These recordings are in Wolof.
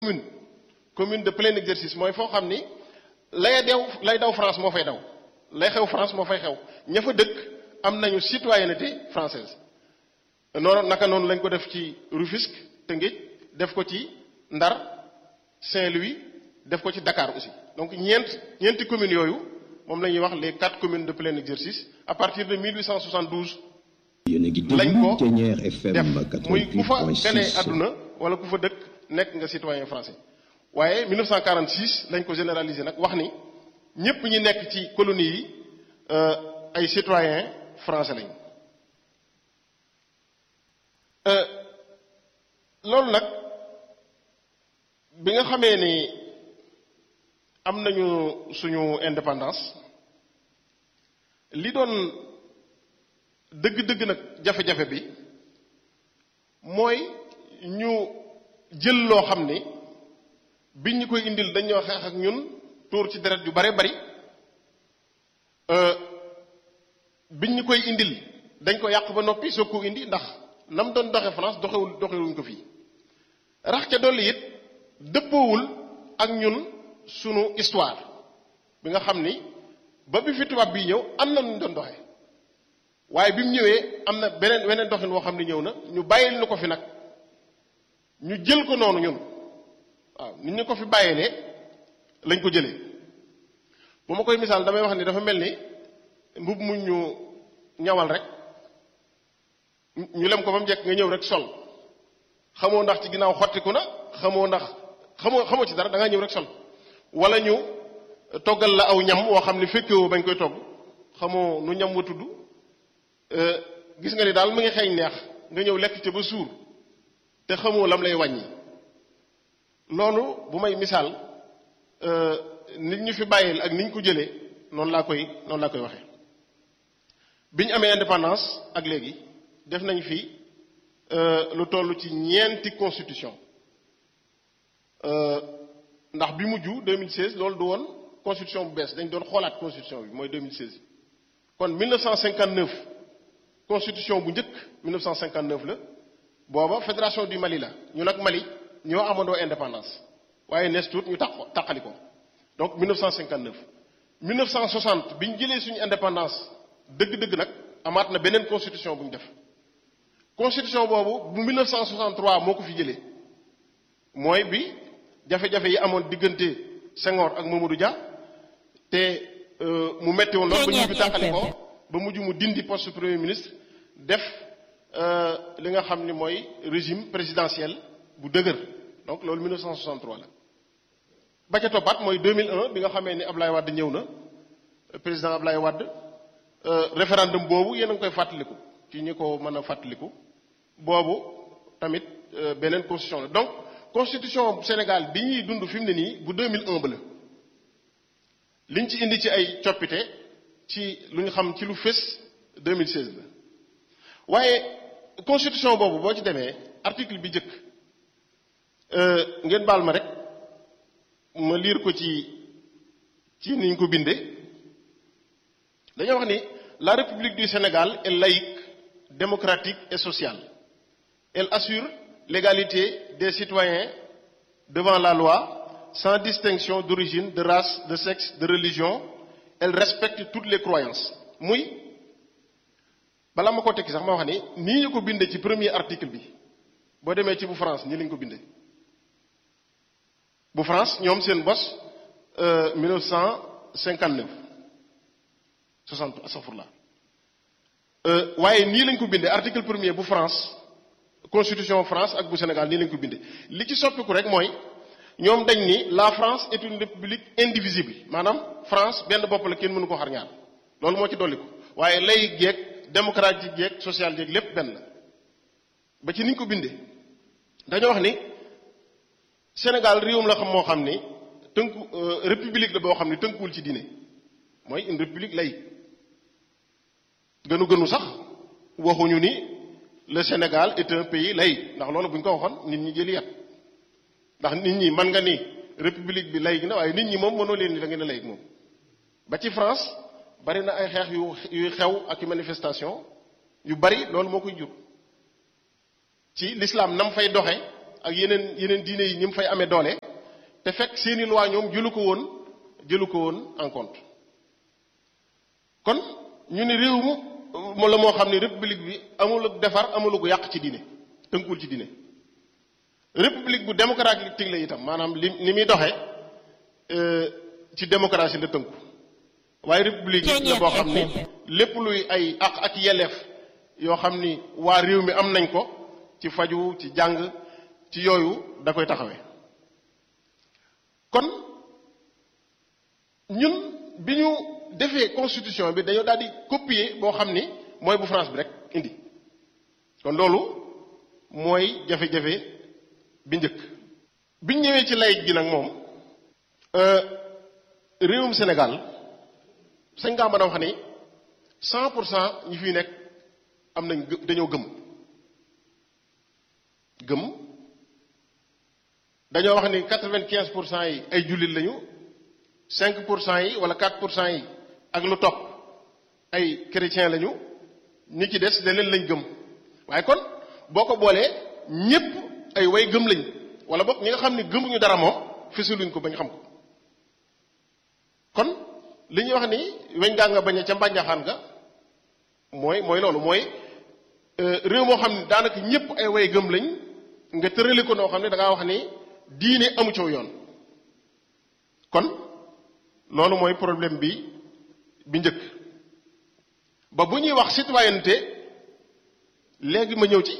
commune commune de plein exercice mooy foo xam ni lay dew lay daw France moo fay daw lay xew France moo fay xew ña fa dëkk am nañu citoyenneté française noonu naka noonu lañ ko def ci Rufisque Tëngéej def ko ci Ndar Saint-Louis def ko ci Dakar aussi donc ñeent ñeenti communes yooyu moom la ñuy wax les quatre communes de plein exercice à partir de 1872 yéen a ngi lañ ko déglu Ténière FM def muy ku fa gane 88.6 àdduna wala ku fa dëkk nekk nga citoyen français waaye 1946 lañ ko généraliser nag wax ni ñépp ñi nekk ci colonie yi euh, ay citoyen français lañ Euh, loolu nag bi nga xamee ni am nañu suñu indépendance li doon dëgg-dëgg nag jafe-jafe bi mooy ñu jël loo xam ni biñ ñu koy indil dañoo xeex ak ñun tuur ci deret yu bare bari euh, biñ ñu koy indil dañ ko yàq ba noppi soog ko indi ndax nam doon doxe France doxewul doxewuñ ko fii rax ca dolli it dëppoowul ak ñun sunu histoire bi nga xam ni ba bi fi tubaab bii ñëw am na nu ñu doon doxe waaye bi mu ñëwee am na beneen weneen doxin woo xam ne ñëw na ñu bàyyil ñu ko fi nag ñu jël ko noonu ñun waaw nit ñu ko fi bàyyilee lañ ko jëlee bu ma koy misaal damay wax ni dafa mel ni mbub mu ñu ñawal rek ñu lem ko ba mu jekk nga ñëw rek sol xamoo ndax ci ginnaaw xottiku na xamoo ndax xamoo xamoo ci dara da nga ñëw rek sol wala ñu toggal la aw ñam woo xam ne fekkewoo bañ koy togg xamoo nu ñam wa tudd gis nga ni daal mu ngi xeeñ neex nga ñëw lekk ca ba suur te xamoo lam lay wàññi loolu bu may misaal nit ñu fi bàyyil ak ni ñu ko jëlee noonu laa koy noonu laa koy waxee bi ñu amee indépendance ak léegi def nañ fi lu toll ci ñeenti constitution ndax bi mujj 2016 loolu du woon constitution bu bees dañ doon xoolaat constitution bi mooy 2016 kon 1959 constitution bu njëkk 1959 la booba fédération du Mali la ñu nag Mali ñoo amandoo indépendance waaye nees tuut ñu tax taqali ko donc 1959 1960 bi ñu jëlee suñu indépendance dëgg-dëgg nag amaat na beneen constitution bu ñu def constitution boobu bu 1963 moo ko fi jëlee mooy bi jafe-jafe yi amoon diggante Senghor ak Mamadou Dia te mu metti woon lool ba ñu fi tàqali ko ba mujj mu dindi poste premier ministre def li nga xam ni mooy régime présidentiel bu dëgër donc loolu 1963 la ba ca toppaat mooy 2001 bi nga xamee ni Ablaye Wade ñëw na président Ablaye Wade référendum boobu yéen a ngi koy fàttaliku ci ñi ko mën a fàttaliku boobu tamit beneen constitution la donc constitution Sénégal bi ñuy dund fi mu ne nii bu 2001 ba la liñ ci indi ci ay coppite ci lu ñu xam ci lu fës 2016 la waaye constitution boobu boo ci demee article bi njëkk ngeen baal ma rek ma liir ko ci ci niñ ko bindee dañoo wax ni la République du Sénégal est laïque démocratique et sociale elle assure l'égalité des citoyens devant la loi sans distinction d'origine de race de sexe de religion elle respecte toutes les croyances muy balaa ma ko tekki sax ma wax ni nii ñu ko bindee ci premier article bi boo demee ci bu France nii lañ ko bindee bu France ñoom seen bos 1959 60 astafurlah waaye nii lañ ko bindee article premier bu France constitution France ak bu Sénégal nii lañ ko bindee li ci soppiku rek mooy ñoom dañ ni la France est une république indivisible maanaam France benn bopp la kenn mënu ko xar ñaar loolu moo ci dolli ko waaye lay geeg démocratique geeg social geeg lépp benn la ba ci niñ ko bindee dañoo wax ni Sénégal réewum la xam moo xam ni tënku république la boo xam ni tënkuwul ci diine mooy une république laïque gënu gënu sax waxuñu ni le Sénégal est un pays laïque ndax loolu bu ñu ko waxoon nit ñi jëli yat ndax nit ñi mën nga ni république bi laïque na waaye nit ñi moom mënoo leen ni da ngeen a laïque moom ba ci France bari na ay xeex yu yuy xew ak manifestation yu bari loolu moo koy jur ci l'islam nam fay doxe ak yeneen yeneen diine yi ni mu fay amee doole te fekk seeni loi ñoom jëlu ko woon jëlu ko woon en compte kon ñu ne réew mu la moo xam ne république bi amul ak defar amul ak yàq ci diine tënkuwul ci diine république bu démocratique la itam maanaam li ni muy doxee ci démocratie la tënku waaye république la boo xam ni lépp luy ay àq ak yelleef yoo xam ni waa réew mi am nañ ko ci faju ci jàng ci yooyu da koy taxawee kon ñun bi ñu defee constitution bi dañoo daal di copier boo xam ni mooy bu France bi rek indi kon loolu mooy jafe-jafe bi njëkk biñ ñëwee ci layit gi nag moom réewum Sénégal sañ ngaa mën a wax ni cent pour cent ñi fiy nekk am nañ dañoo gëm gëm dañoo wax ni quatre-vingt-quinze pour cent yi ay jullit lañu cinq pour cent yi wala quatre pour cent yi ak lu topp ay chrétien lañu ñi ci des leneen lañ gëm waaye kon boo ko boolee ñépp ay way gëm lañ wala boog ñi nga xam ne gëmuñu dara moom fësaluñ ko bañ xam ko kon li ñuy wax ni weñ gaa nga bañ a ca mbànjaxaan nga mooy mooy loolu mooy réew moo xam ne daanaka ñépp ay way gëm lañ nga tërali ko noo xam ne da ngaa wax ni diine amu coow yoon kon loolu mooy problème bi bi njëkk ba bu ñuy wax citoyenneté léegi ma ñëw ci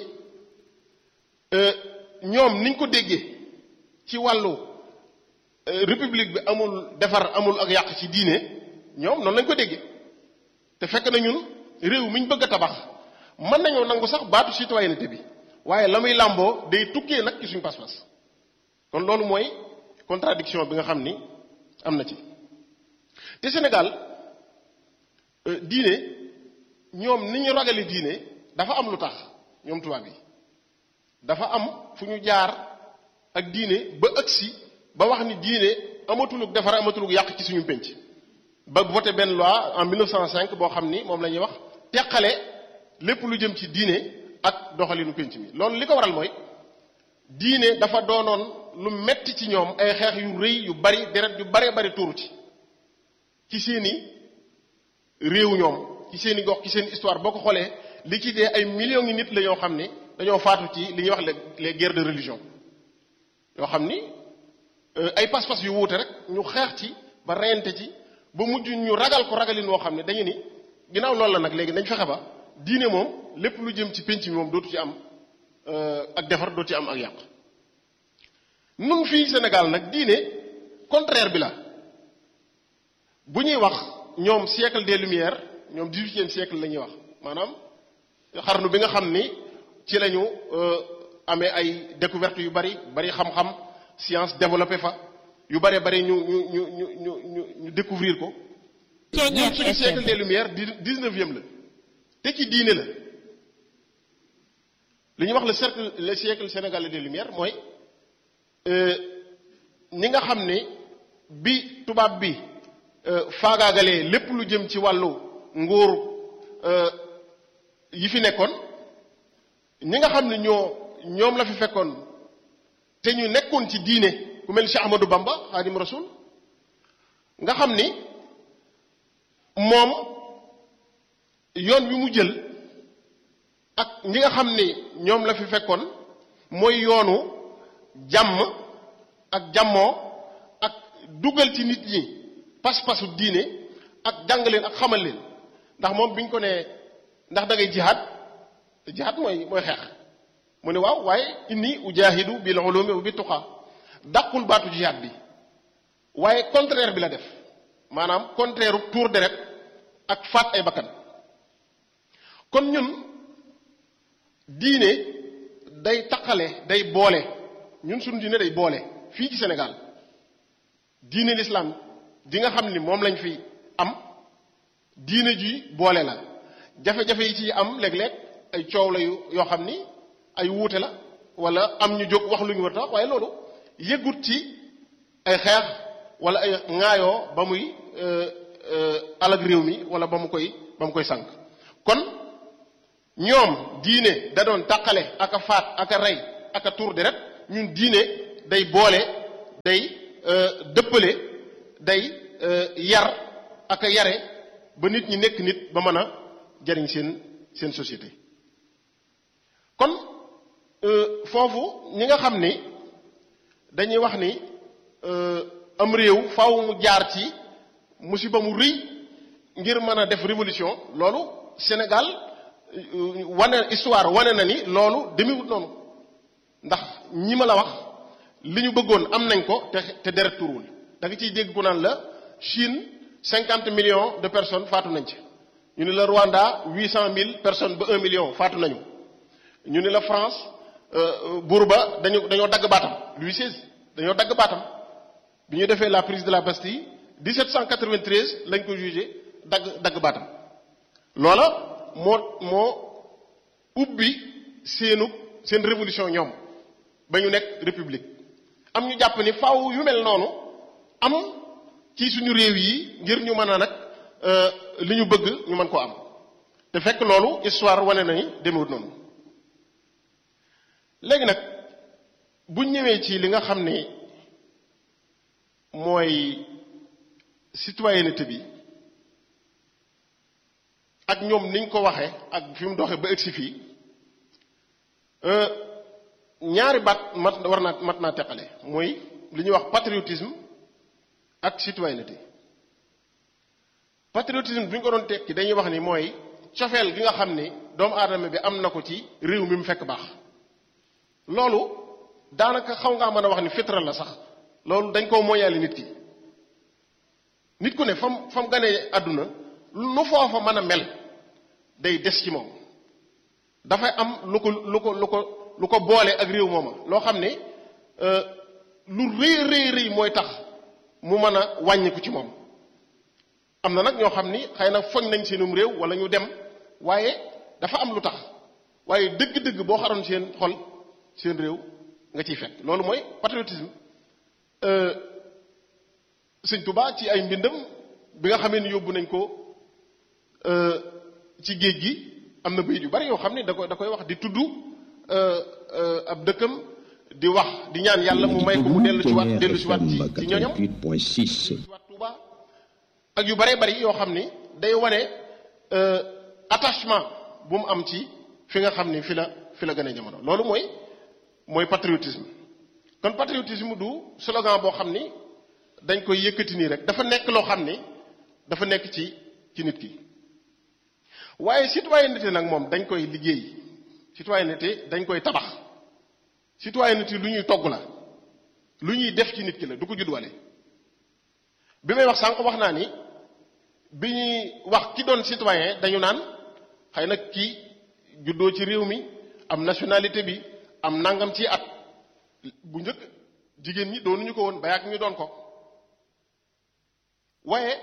ñoom niñ ko déggee ci wàllu république bi amul defar amul ak yàq ci diine ñoom noonu lañ ko déggee te fekk na ñun réew mi ñu bëgg a tabax mën nañoo nangu sax baatu citoyenneté bi waaye la muy làmboo day tukkee nag ci suñu pas-pas kon loolu mooy contradiction bi nga xam ni am na ci te Sénégal diine ñoom ni ñu ragale diine dafa am lu tax ñoom tubaab yi dafa am fu ñu jaar ak diine ba ëgsi ba wax ni diine amatulug defar amatulug yàq ci suñu pénc ba voté benn loi en 1905 boo xam ni moom la ñuy wax teqale lépp lu jëm ci diine ak doxalinu pénc mi loolu li ko waral mooy diine dafa doonoon lu metti ci ñoom ay xeex yu rëy yu bari deret yu baree bari tuuru ci ci seeni réew ñoom ci seeni gox ci seen histoire boo ko xoolee li ci dee ay millions ngi nit la yoo xam ni dañoo faatu ci li ñuy wax les guerres de religion yoo xam ni ay pas-pas yu wuute rek ñu xeex ci ba reyante ci ba mujj ñu ragal ko ragalin woo xam ne dañu ni ginnaaw loolu la nag léegi dañ fexe ba diine moom lépp lu jëm ci pénc mi moom dootu ci am ak defar dootu ci am ak yàq nun fii Sénégal nag diine contraire bi la bu ñuy wax ñoom siècle des lumières ñoom dix-huitième siècle la ñuy wax maanaam xarnu bi nga xam ni ci lañu amee ay découverte yu bari bari xam-xam science développé fa yu bare bari ñu ñu ñu ñu ñu ñu ñu découvrir ko ñun suñu siècle des lumières dix-neuvième la te ci diine la li ñuy wax le cercle le siècle sénégalais des lumières mooy ñi nga xam ne bi tubaab bi faagaagalee lépp lu jëm ci wàllu nguur yi fi nekkoon ñi nga xam ne ñoo ñoom la fi fekkoon te ñu nekkoon ci diine ku mel ni Cheikh Ahmadou Bamba Xaadim Rasul nga xam ni moom yoon wi mu jël ak ñi nga xam ni ñoom la fi fekkoon mooy yoonu jàmm ak jàmmoo ak dugal ci nit ñi pas-pasu diine ak jàng leen ak xamal leen ndax moom bi ñu ko nee ndax da ngay jihaad te jihaad mooy mooy xeex mu ne waaw waaye inni ujahidu bil ulumi wa bi tuqa dàqul baatu jihaad bi waaye contraire bi la def maanaam contraire tuur deret ak faat ay bakkan kon ñun diine day taqale day boole ñun suñu diine day boole fii ci Sénégal diine l'islam di nga xam ni moom lañ fi am diine ji boole la jafe-jafe yi ci am léeg-léeg ay coow la yu yoo xam ni ay wuute la wala am ñu jóg wax lu ñu war a waaye loolu yëggut ci ay xeex wala ay ŋaayoo ba muy alag réew mi wala ba mu koy ba mu koy sànq kon ñoom diine da doon tàqale ak a faat ak a rey ak a tuur deret ñun diine day boole day dëppale day yar ak a yare ba nit ñi nekk nit ba mën a jariñ seen seen société kon foofu ñi nga xam ni dañuy wax ni am réew faaw mu jaar ci musiba mu rëy ngir mën a def révolution loolu Sénégal wane histoire wane na ni loolu demewut noonu ndax ñi ma la wax li ñu bëggoon am nañ ko te te deret turuwul da nga ciy dégg ku naan la Chine cinquante millions de personnes faatu nañ ci ñu ni la Rwanda huit cent mille personnes ba un million faatu nañu ñu ni la France buur ba dañu dañoo dagg baatam Louis XVI dañoo dagg baatam bi ñu defee la prise de la Bastille 1793 lañ ko jugé dagg dagg baatam loola moo moo ubbi seenu seen révolution ñoom ba ñu nekk république am ñu jàpp ni faaw yu mel noonu am ci suñu réew yi ngir ñu mën a nag li ñu bëgg ñu mën koo am te fekk loolu histoire wane na ni demewut noonu léegi nag bu ñëwee ci li nga xam ni mooy citoyenneté bi ak ñoom niñ ko waxee ak fi mu doxee ba egsi fii ñaari baat mat war naa mat naa teqale mooy li ñuy wax patriotisme ak citoyenneté patriotisme bi ñu ko doon tekki dañuy wax ni mooy cofeel gi nga xam ni doomu aadama bi am na ko ci réew mi mu fekk baax loolu daanaka xaw ngaa mën a wax ni fitra la sax loolu dañ koo moyaale nit ki nit ku ne fam fam ganee àdduna nu foofa mën a mel day des ci moom dafay am lu ko lu ko lu ko lu ko boole ak réew mooma loo xam ne lu rëy rëy rëy mooy tax mu mën a wàññiku ci moom am na nag ñoo xam ni xëy na foñ nañ seenum réew wala ñu dem waaye dafa am lu tax waaye dëgg-dëgg boo xaroon seen xol seen réew nga ciy fekk loolu mooy patriotisme sëñ Tuba ci ay mbindam bi nga xamee ni yóbbu nañ ko ci géej gi am na bayit yu bari yoo xam ne da koy da koy wax di tudd ab dëkkam di wax di ñaan yàlla mu may ko mu dellu ci waat dellu si waat ci ci ñoñam dellu si waat Tuuba ak yu bare bari yoo xam ni day wane attachement bu mu am ci fi nga xam ni fi la fi la gën a jamono loolu mooy mooy patriotisme kon patriotisme du slogan boo xam ni dañ koy yëkkati nii rek dafa nekk loo xam ni dafa nekk ci ci nit ki waaye citoyenneté nag moom dañ koy liggéey citoyenneté dañ koy tabax citoyenneté lu ñuy togg la lu ñuy def ci nit ki la du ko juddwale bi may wax sànq wax naa ni bi ñuy wax ki doon citoyen dañu naan xëy na kii juddoo ci réew mi am nationalité bi am nangam ci at bu njëkk jigéen ñi doonuñu ko woon ba yàgg ñu doon ko waaye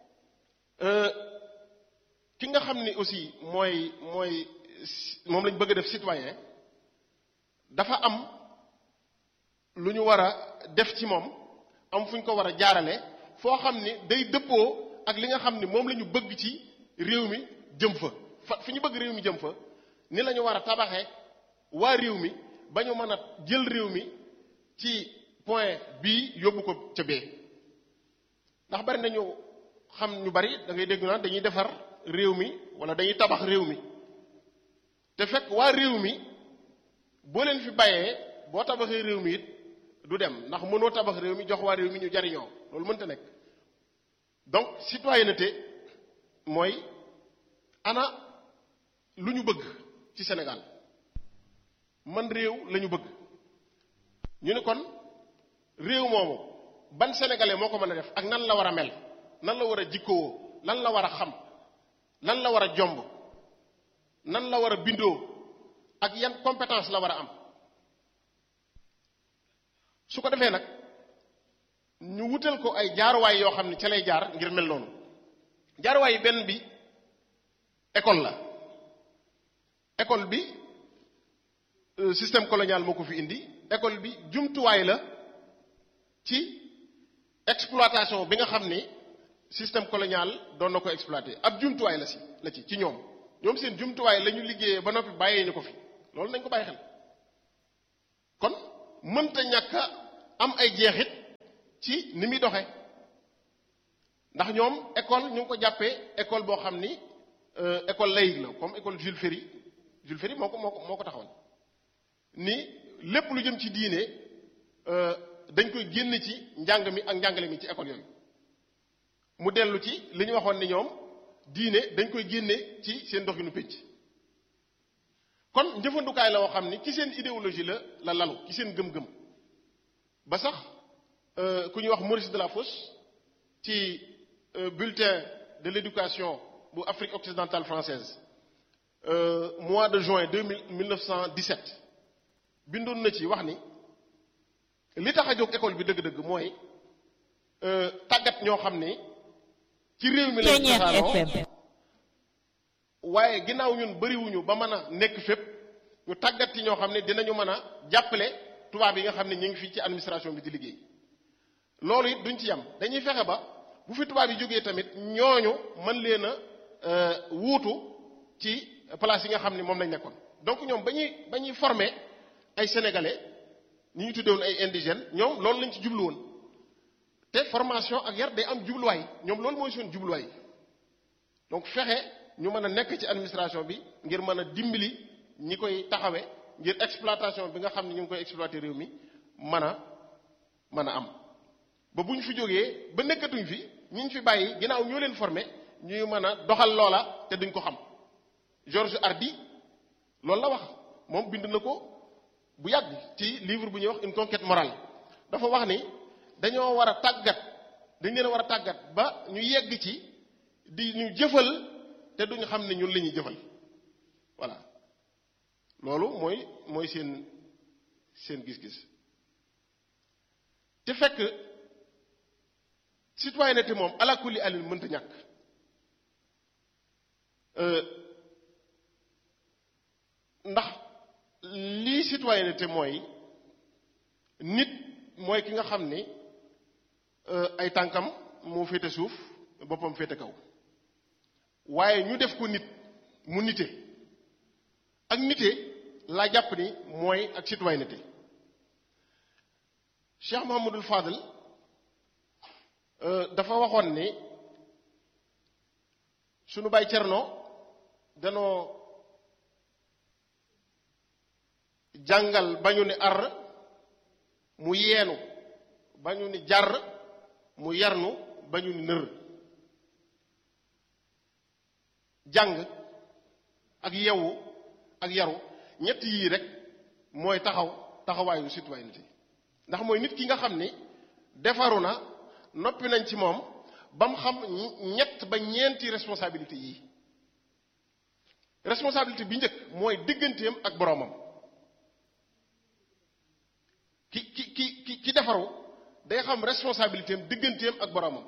ki nga xam ni aussi mooy mooy moom lañ bëgg a def citoyen dafa am lu ñu war a def ci moom am fu ñu ko war a jaarale foo xam ni day dëppoo ak li nga xam ni moom la ñu bëgg ci réew mi jëm fa fa fi ñu bëgg réew mi jëm fa ni la ñu war a tabaxee waa réew mi ba ñu mën a jël réew mi ci point bii yóbbu ko ca bee ndax bari nañu xam ñu bari da ngay dégg naan dañuy defar réew mi wala dañuy tabax réew mi te fekk waa réew mi boo leen fi bàyyee boo tabaxee réew mi it du dem ndax mënoo tabax réew mi jox waa réew mi ñu jariñoo loolu mënta nekk donc citoyenneté mooy ana lu ñu bëgg ci Sénégal man réew la ñu bëgg ñu ne kon réew moomu ban sénégalais moo ko mën a def ak nan la war a mel nan la war a jikkoo lan la war a xam lan la war a jomb nan la war a bindoo ak yan compétence la war a am su ko defee nag ñu wutal ko ay jaaruwaay yoo xam ne ca lay jaar ngir mel noonu jaaruwaay yi benn bi école la école bi système colonial moo ko fi indi école bi jumtuwaay la ci exploitation bi nga xam ni système colonial doon na ko exploité ab jumtuwaay la si la ci ci ñoom ñoom seen jumtuwaay la ñu liggéeyee ba noppi bàyyee ñu ko fi loolu nañ ko bàyyi xel kon mënta ñàkk am ay jeexit ci ni muy doxe ndax ñoom école ñu ngi ko jàppee école boo xam ni école laïque la comme école Jules Ferry Jules Ferry moo ko moo ko moo ko taxawal ni lépp lu jëm ci diine dañ koy génn ci njàng mi ak njàngale mi ci école yooyu mu dellu ci li ñu waxoon ni ñoom diine dañ koy génne ci seen doxinu pénc kon njëfandukaay la woo xam ni ci seen idéologie la la lalu ci seen gëm-gëm ba sax ku ñuy wax Maurice Delafosse ci bulletin de l'éducation bu Afrique occidentale française mois de juin deux mille mille neuf cent dix-sept bindoon na ci wax ni li tax a jóg école bi dëgg-dëgg mooy tàggat ñoo xam ni ci réew mi lañ tasaaroo waaye ginnaaw ñun bariwuñu ba mën a nekk fépp ñu tàggat ci ñoo xam ne dinañu mën a jàppale tubaab yi nga xam ne ñu ngi fii ci administration bi di liggéey loolu it duñ ci yam dañuy fexe ba bu fi tubaab yi jógee tamit ñooñu mën leen a wuutu ci place yi nga xam ne moom lañ nekkoon donc ñoom ba ñuy ba ñuy former ay sénégalais ñi ñu tuddewoon ay indigènes ñoom loolu lañ ci jublu woon te formation ak yar day am jubluwaay ñoom loolu mooy seen jubluwaay donc fexe ñu mën a nekk ci administration bi ngir mën a dimbali ñi koy taxawe ngir exploitation bi nga xam ne ñu ngi koy exploiter réew mi mën a mën a am ba bu ñu fi jógee ba nekkatuñ fi ñi ñu fi bàyyi ginnaaw ñoo leen formé ñuy mën a doxal loola te duñ ko xam Georges Hardy loolu la wax moom bind na ko bu yàgg ci livre bu ñuy wax une conquête morale dafa wax ni dañoo war a tàggat dañ leen a war a tàggat ba ñu yegg ci di ñu jëfal te duñu xam ne ñun la ñuy jëfal voilà loolu mooy mooy seen seen gis-gis te fekk citoyenneté moom ala kulli alin mënta ñàkk ndax lii citoyenneté mooy nit mooy ki nga xam ni ay tànkam moo féete suuf boppam féete kaw waaye ñu def ko nit mu nite ak nite laa jàpp ni mooy ak citoyenneté Cheikh Mouhamadul Fadel dafa waxoon ni sunu baay Cerno danoo jàngal ba ñu ni ar mu yeenu ba ñu ni jar mu yarnu ba ñu ni nër jàng ak yewu ak yaru ñett yii rek mooy taxaw taxawaayu citoyenneté ndax mooy nit ki nga xam ni defaru na noppi nañ ci moom ba mu xam ñett ba ñeenti responsabilité yii responsabilité bi njëkk mooy digganteem ak boroomam ki ki ki ki ki defaru day xam responsabilité am digganteem ak boroomam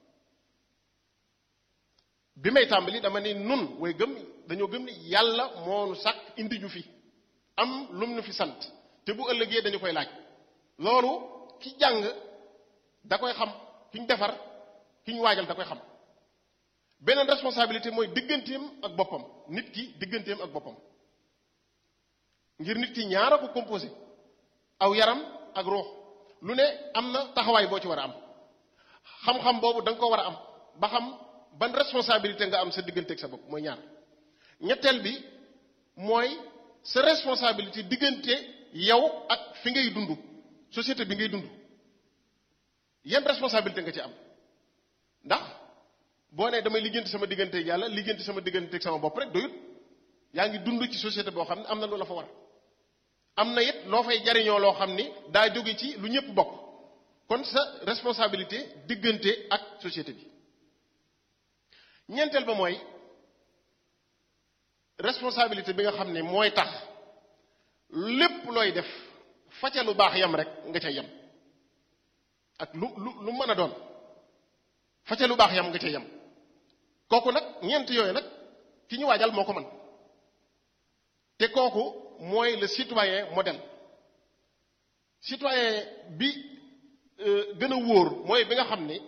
bi may tàmbali dama ni nun way gëm dañoo gëm ni yàlla moonu sàkk indi ñu fi am lum nu fi sant te bu ëllëgee dañu koy laaj loolu ki jàng da koy xam ki ñu defar ki ñu waajal da koy xam beneen responsabilité mooy digganteem ak boppam nit ki digganteem ak boppam ngir nit ki ñaara ko composé aw yaram ak ruux lu ne am na taxawaay boo ci war a am xam-xam boobu da nga ko war a am ba xam ban responsabilité nga am sa diggante ak sa bopp mooy ñaar ñetteel bi mooy sa responsabilité diggante yow ak fi ngay dund société bi ngay dund yan responsabilité nga ci am ndax boo nee damay liggéenti sama diggante ak yàlla liggéenti sama diggante ak sama bopp rek doyut yaa ngi dund ci société boo xam ne am na lu la fa war am na it loo fay jariñoo loo xam ni daa jóge ci lu ñëpp bokk kon sa responsabilité diggante ak société bi ñeenteel ba mooy responsabilité bi nga xam ne mooy tax lépp looy def fa ca lu baax yam rek nga ca yem ak lu lu lu mën a doon fa ca lu baax yam nga ca yem kooku nag ñeent yooyu nag ki ñu waajal moo ko mën te kooku mooy le citoyen modèle citoyen bi gën a wóor mooy bi nga xam ni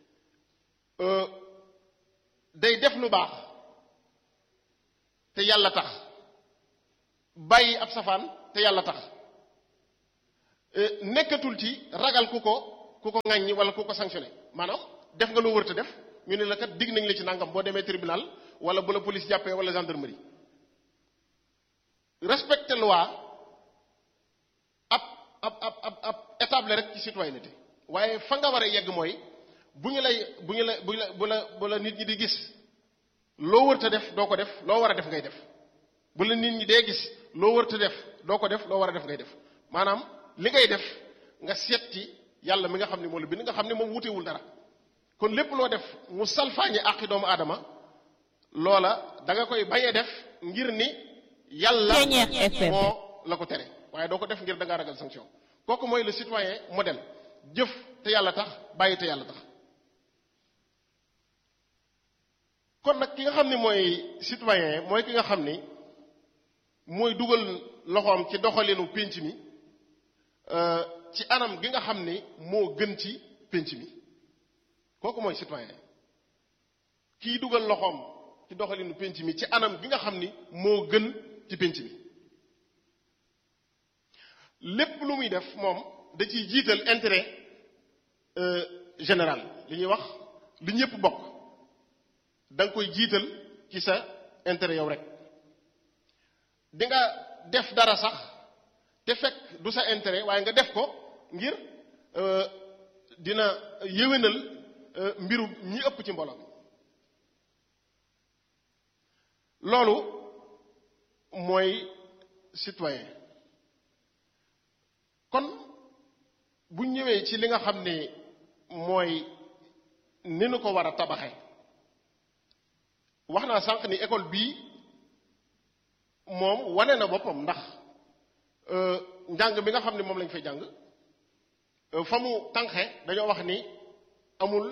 day def lu baax te yàlla tax bàyyi ab safaan te yàlla tax nekkatul ci ragal ku ko ku ko ŋàññi wala ku ko sanctionné maanaam def nga loo wërta def ñu ne la kat digg nañ la ci nangam boo demee tribunal wala bu la police jàppee wala gendarmerie respecter loi ab ab ab ab ab étape la rek ci citoyenneté waaye fa nga war a yegg mooy bu ñu lay bu ñu la bu la bu la bu la nit ñi di gis loo wërta def doo ko def loo war a def ngay def bu la nit ñi dee gis loo wërta def doo ko def loo war a def ngay def maanaam li ngay def nga seeti yàlla mi nga xam ne moo la bind nga xam ne moom wutewul dara kon lépp loo def mu salfaañe àqi doomu aadama loola da nga koy bañee def ngir ni yàlla moo la ko tere waaye doo ko def ngir da ngaa ragal sanction kooku mooy le citoyen modèle jëf te yàlla tax bàyyi te yàlla tax kon nag ki nga xam ni mooy citoyen mooy ki nga xam ni mooy dugal loxoom ci doxalinu pénc mi ci anam gi nga xam ni moo gën ci pénc mi kooku mooy citoyen kii dugal loxoom ci doxalinu pénc mi ci anam gi nga xam ni moo gën ci pénc mi lépp lu muy def moom da ciy jiital intérêt général li ñuy wax li ñëpp bokk da nga koy jiital ci sa intérêt yow rek di nga def dara sax te fekk du sa intérêt waaye nga def ko ngir dina yéwénal mbiru ñi ëpp ci mbooloo mi loolu mooy citoyen kon bu ñëwee ci li nga xam ne mooy ni nu ko war a tabaxe wax naa sànq ni école bii moom wane na boppam ndax njàng bi nga xam ne moom lañ fay jàng fa mu tànqe dañoo wax ni amul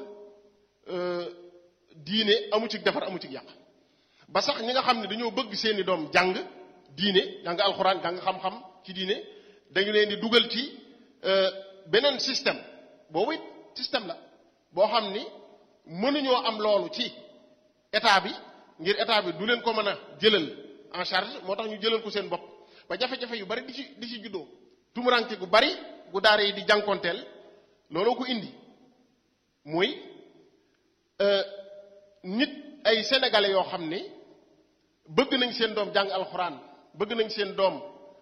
diine amu ci defar amu ci yàq ba sax ñi nga xam ne dañoo bëgg seeni doom jàng diine jàng alxuraan jàng xam-xam ci diine dañu leen di dugal ci beneen système boobu it système la boo xam ni mënuñoo am loolu ci état bi ngir état bi du leen ko mën a jëlal en charge moo tax ñu jëlal ko seen bopp ba jafe-jafe yu bari di ci di ci juddoo tumuranke gu bari gu daara yi di jànkonteel looloo ko indi muy nit ay sénégalais yoo xam ni bëgg nañ seen doom jàng alxuraan bëgg nañ seen doom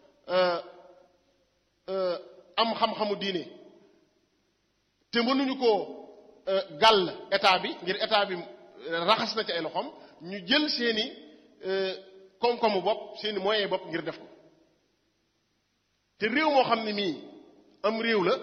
am xam-xamu diine te mënuñu ko gàll état bi ngir état bi raxas na ci ay loxoom ñu jël seeni koom-koomu bopp seeni moyens bopp ngir def ko te réew moo xam ne mii am réew la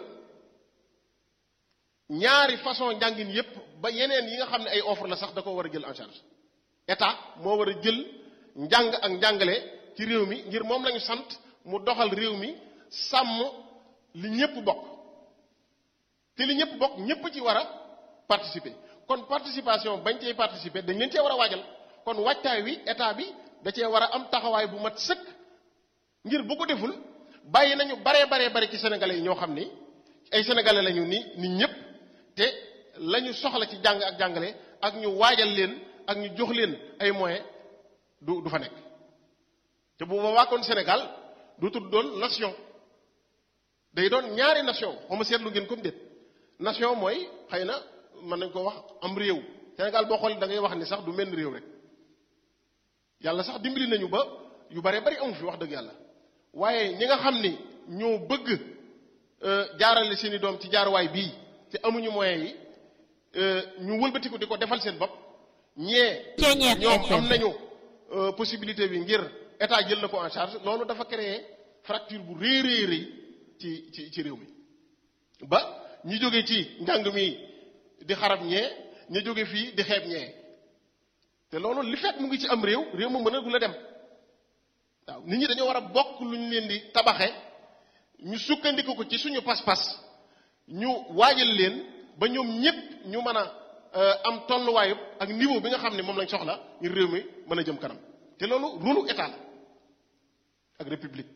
ñaari façon njàngin yépp ba yeneen yi nga xam ne ay offre la sax da ko war a jël en charge état moo war a jël njàng ak njàngale ci réew mi ngir moom lañu sant mu doxal réew mi sàmm li ñépp bokk te li ñépp bokk ñépp ci war a participer kon participation bañ cee participer dañ leen cee war a waajal kon waajtaay wi état bi da cee war a am taxawaay bu mat sëkk ngir bu ko deful bàyyi nañu baree baree bari ci sénégalais yi ñoo xam ni ay sénégalais lañu ni nit ñépp te lañu soxla ci jàng ak jàngale ak ñu waajal leen ak ñu jox leen ay moyens du du fa nekk te bu boobaa kon Sénégal du tudd doon nation day doon ñaari nation xaw ma seetlu ngeen comme déet nation mooy xëy na mën nañ ko wax am réew Sénégal boo xoolee da ngay wax ni sax du menn réew rek yàlla sax dimbali nañu ba yu bare bari amu fi wax dëgg yàlla waaye ñi nga xam ni ñoo bëgg jaarale seeni doom ci jaaruwaay bii te amuñu moyens yi ñu wëlbatiku di ko defal seen bopp ñee ñoom am nañu possibilité bi ngir état jël na ko en charge loolu dafa créer fracture bu rëy rëy rëy ci ci ci réew mi ba ñi jóge ci njàng mi di xarab ñee ña jóge fii di xeeb ñee te loolu li fekk mu ngi ci am réew réew mu mën a gu la dem waaw nit ñi dañoo war a bokk lu ñu leen di tabaxe ñu sukkandiku ko ci suñu pas-pas ñu waajal leen ba ñoom ñépp ñu mën a am tolluwaayu ak niveau bi nga xam ne moom lañ soxla ngir réew mi mën a jëm kanam te loolu rôlu état la ak république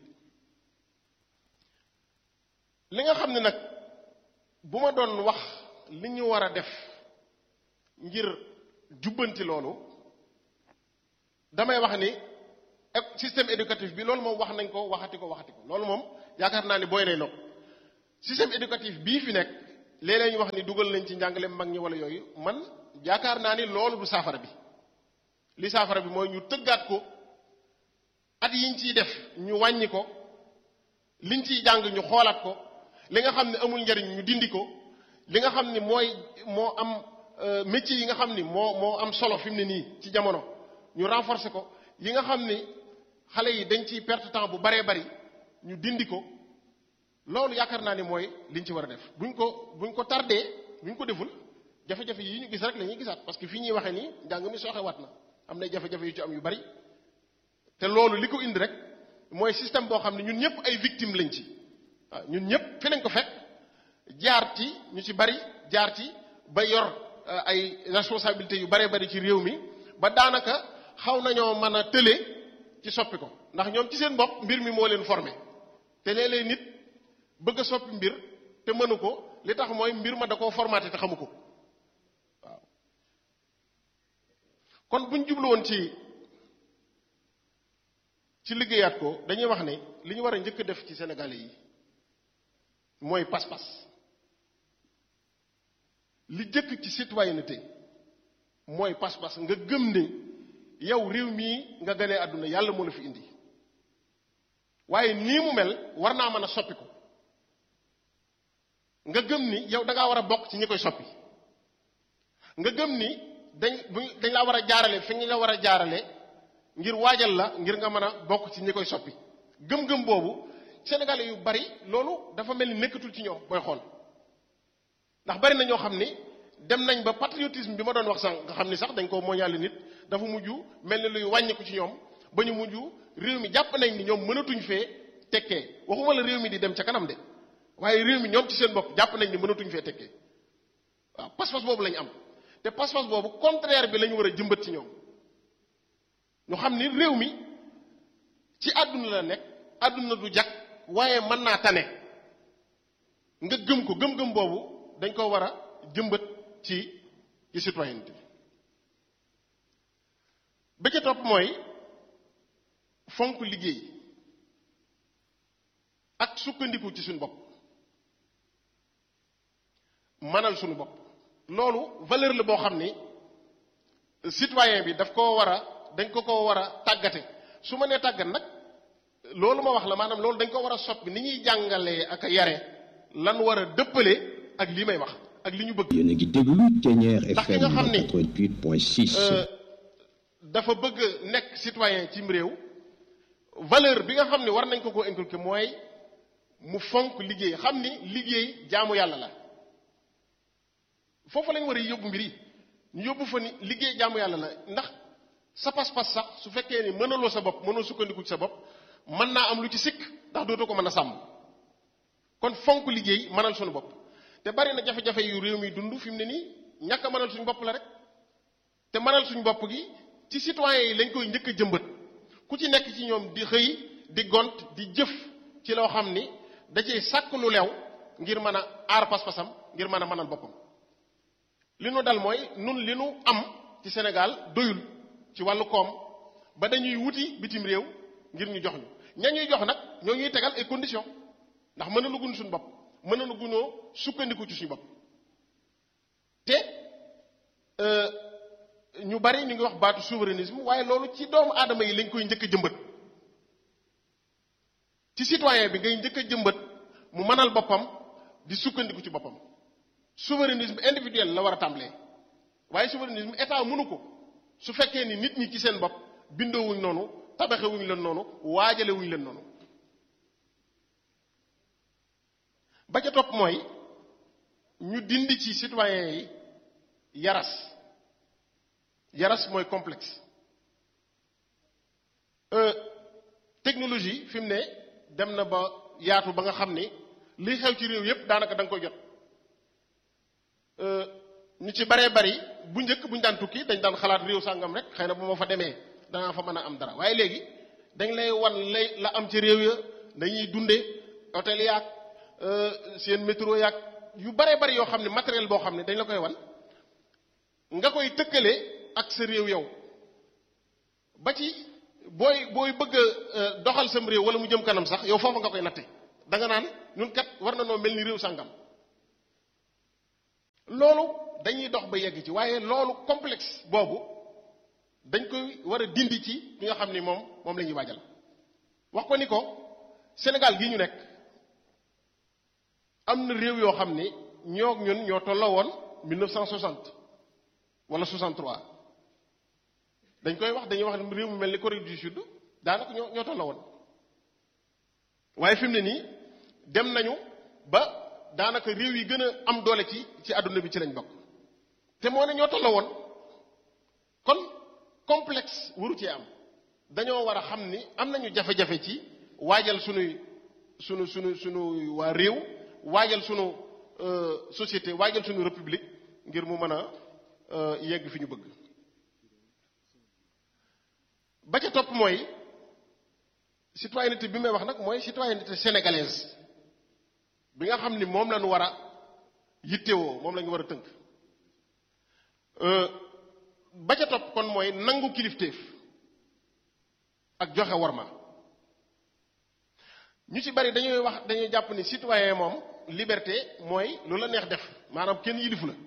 li nga xam ne nag bu ma doon wax li ñu war a def ngir jubbanti loolu damay wax ni système éducatif bi loolu moom wax nañ ko waxati ko waxati ko loolu moom yaakaar naa ni booy nay nopp système éducatif bii fi nekk léeg-léeg ñu wax ni dugal nañ ci njàngale mag ñi wala yooyu man yaakaar naa ni loolu du saafara bi li saafara bi mooy ñu tëggaat ko at yiñ ciy def ñu wàññi ko liñ ciy jàng ñu xoolaat ko li nga xam ne amul njariñ ñu dindi ko li nga xam ni mooy moo am métier yi nga xam ni moo moo am solo fi mu ne nii ci jamono ñu renforcer ko yi nga xam ni xale yi dañ ciy perte temps bu baree bari ñu dindi ko loolu yaakaar naa ni mooy liñ ci war a def buñ ko buñ ko tardé buñ ko deful jafe-jafe yi ñu gis rek la ñuy gisaat parce que fii ñuy waxee nii njàng mi sooxewaat na am na jafe-jafe yu ci am yu bari te loolu li ko indi rek mooy système boo xam ne ñun ñëpp ay victimes lañ ci waaw ñun ñëpp fi lañ ko fekk jaar ci ñu ci bari jaar ci ba yor ay responsabilités yu baree bari ci réew mi ba daanaka xaw nañoo mën a tële ci soppi ko ndax ñoom ci seen bopp mbir mi moo leen formé te léeg-léeg nit bëgg a soppi mbir te mënu ko li tax mooy mbir ma da koo formaté te xamu ko waaw kon buñ jublu woon ci ci liggéeyaat ko dañuy wax ne li ñu war a njëkk a def ci Sénégalais yi mooy pas-pas li jëkk ci citoyenneté mooy pas-pas nga gëm ne yow réew mii nga gënee àdduna yàlla moo la fi indi waaye nii mu mel war naa mën a soppi ko nga gëm ni yow da ngaa war a bokk ci ñi koy soppi nga gëm ni dañ dañ laa war a jaarale fi ñu la war a jaarale ngir waajal la ngir nga mën a bokk ci ñi koy soppi gëm-gëm boobu sénégalais yu bari loolu dafa mel ni nekkatul ci ñoom booy xool ndax bari na ñoo xam ni dem nañ ba patriotisme bi ma doon wax sànq nga xam ni sax dañ ko moñaale nit dafa mujj mel ni luy wàññiku ci ñoom ba ñu mujj réew mi jàpp nañ ni ñoom mënatuñ fee tekkee waxuma la réew mi di dem ca kanam de waaye réew mi ñoom ci seen bopp jàpp nañ ni mënatuñ fee tekkee waaw pas-pas boobu lañ am te pas-pas boobu contraire bi la ñu war a jëmbat ci ñoom ñu xam ni réew mi ci àdduna la nekk àdduna du jag waaye mën naa tane nga gëm ko gëm-gëm boobu dañ ko war a jëmbat ci ci citoyenneté ba ca topp mooy fonk liggéey ak sukkandiku ci suñu bopp manal suñu bopp loolu valeur la boo xam ni citoyen bi daf koo war a dañ ko ko war a tàggate su ma nee tàggat nag loolu ma wax la maanaam loolu dañ ko war a soppi ni ñuy jàngalee ak a yare lan war a dëppale ak lii may wax ak li ñu bëgg. yéen a ngi déglu Thiéniere ndax ki FM nga xam ni 88.6. dafa bëgg nekk citoyen cim réew valeur bi nga xam ne war nañ ko ko inculquer mooy mu fonk liggéey xam ni liggéey jaamu yàlla la foofu lañ war a yóbbu mbir yi ñu yóbbu fa ni liggéey jaamu yàlla la ndax sa pas-pas sax su fekkee ni mënaloo sa bopp mënoo sukkandiku ci sa bopp mën naa am lu ci sikk ndax dootoo ko mën a sàmm kon fonk liggéey mënal suñu bopp te bari na jafe-jafe yu réew mi dund fi mu ne nii ñàkk a mënal suñu bopp la rek te mënal suñu bopp gi ci citoyens yi lañ koy njëkk a jëmbat ku ci nekk ci ñoom di xëy di gont di jëf ci loo xam ni da cay sàkk lu lew ngir mën a aar pas-pasam ngir mën a mënal boppam li nu dal mooy nun li nu am ci Sénégal doyul ci wàllu koom ba dañuy wuti bitim réew ngir ñu jox ñu ña ñuy jox nag ñoo ñuy tegal ay conditions ndax mën na lu gun suñu bopp mën na lu gunoo sukkandiku ci suñu bopp te ñu bari ñu ngi wax baatu souverainisme waaye loolu ci doomu aadama yi lañ koy njëkk a jëmbat ci citoyen bi ngay njëkk a jëmbat mu mënal boppam di sukkandiku ci boppam souverainisme individuel la war a tàmbalee waaye souverainisme état mënu ko su fekkee ni nit ñi ci seen bopp bindoowuñ noonu tabaxewuñ leen noonu waajalewuñ leen noonu ba ca topp mooy ñu dindi ci citoyen yi yaras yaras mooy complexe technologie fi mu ne dem na ba yaatu ba nga xam ni li xew ci réew yépp daanaka da nga koy jot ñu ci baree bari bu njëkk bu ñu daan tukki dañ daan xalaat réew sàngam rek xëy na bu ma fa demee danaa fa mën a am dara waaye léegi dañ lay wan lay la am ci réew ya dañuy dunde hôtel yaag seen métro yaag yu baree bari yoo xam ne matériel boo xam ne dañ la koy wan nga koy tëkkale ak sa réew yow ba ci booy booy bëgg a doxal sam réew wala mu jëm kanam sax yow foofu nga koy natte da nga naan ñun kat war na noo mel ni réew sàngam loolu dañuy dox ba yegg ci waaye loolu complexe boobu dañ koy war a dindi ci li nga xam ni moom moom la ñuy waajal wax ko ni ko Sénégal gi ñu nekk am na réew yoo xam ni ñoo ñun ñoo tolloo woon 1960 wala 63 dañ koy wax dañuy wax ne réew mu mel ni Corée du Sud daanaka ñoo ñoo tolloo woon waaye fi mu ne nii dem nañu ba daanaka réew yi gën a am doole ci ci àdduna bi ci lañ bokk te moo ne ñoo tolloo woon kon complexe waru cee am dañoo war a xam ni am nañu jafe-jafe ci waajal sunuy sunu sunu sunu waa réew waajal sunu société waajal sunu république ngir mu mën a yegg fi ñu bëgg ba ca topp mooy citoyenneté bi may wax nag mooy citoyenneté sénégalaise bi nga xam ni moom la ñu war a yittewoo moom la ñu war a tënk ba ca topp kon mooy nangu kilifteef ak joxe worma ñu ci bari dañuy wax dañuy jàpp ni citoyen moom liberté mooy lu la neex def maanaam kenn yilifu la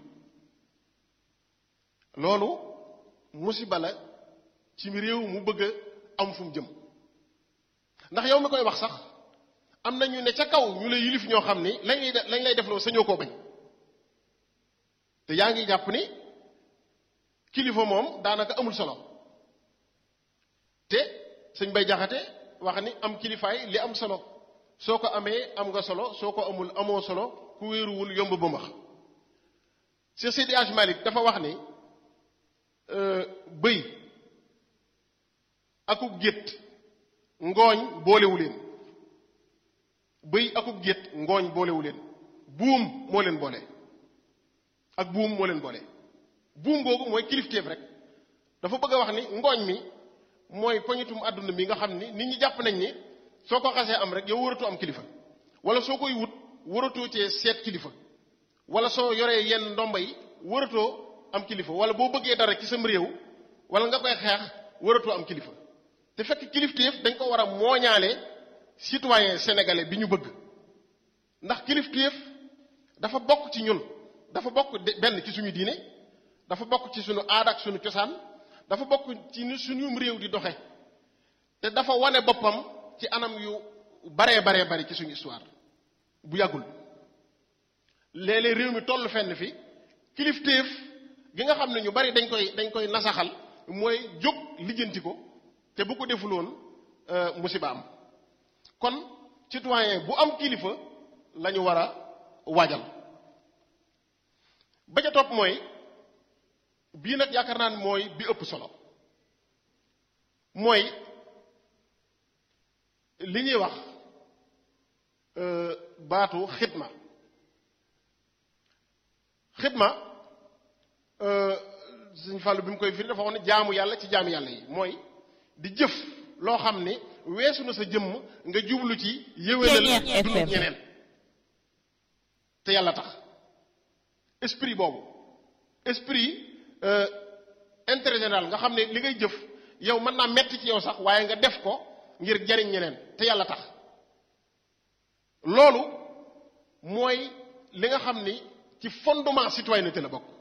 loolu musiba la ci réew mu bëgg a am fu mu jëm ndax yow mi koy wax sax am na ñu ne ca kaw ñu lay yilif ñoo xam ni lañ lay lañ lay def loo sañoo koo bañ te yaa ngi jàpp ni kilifa moom daanaka amul solo te sëñ bay jaxate wax ni am kilifaay li am solo soo ko amee am nga solo soo ko amul amoo solo ku wéeruwul yomb ba max Cheikh Seydi Hadj Malick dafa wax ni bëy akub gétt ngooñ boolewu leen bëy akub gétt ngooñ boolewu leen buum moo leen boole ak buum moo leen boole buum googu mooy kilifteef rek dafa bëgg a wax ni ngooñ mi mooy poñitum àdduna bi nga xam ni nit ñi jàpp nañ ni soo ko xasee am rek yow waratoo am kilifa wala soo koy wut waratoo cee seet kilifa wala soo yoree yenn ndomba yi waratoo am kilifa wala boo bëggee dara ci sam réew wala nga koy xeex waratoo am kilifa te fekk kilifteef dañ ko war a mooñaale citoyen sénégalais bi ñu bëgg ndax kilifteef dafa bokk ci ñun dafa bokk benn ci suñu diine dafa bokk ci suñu aada ak suñu cosaan dafa bokk ci ni suñu réew di doxe te dafa wane boppam ci anam yu baree baree bari ci suñu histoire bu yàggul léeg-léeg réew mi toll fenn fi kilifteef gi nga xam ne ñu bari dañ koy dañ koy nasaxal mooy jóg lijjanti ko te bu ko defuloon musiba am kon citoyen bu am kilifa la ñu war a waajal ba ca topp mooy bii nag yaakaar naa ne mooy bi ëpp solo mooy li ñuy wax baatu xidma xidma suñ fàllu bi mu koy firi dafa wax ne jaamu yàlla ci jaamu yàlla yi mooy di jëf loo xam ni weesu na sa jëmm nga jublu ci yéwénal dundu ñeneen te yàlla tax esprit boobu esprit intérêt général nga xam ne li ngay jëf yow mën naa metti ci yow sax waaye nga def ko ngir jariñ ñeneen te yàlla tax loolu mooy li nga xam ni ci fondement citoyenneté la bokk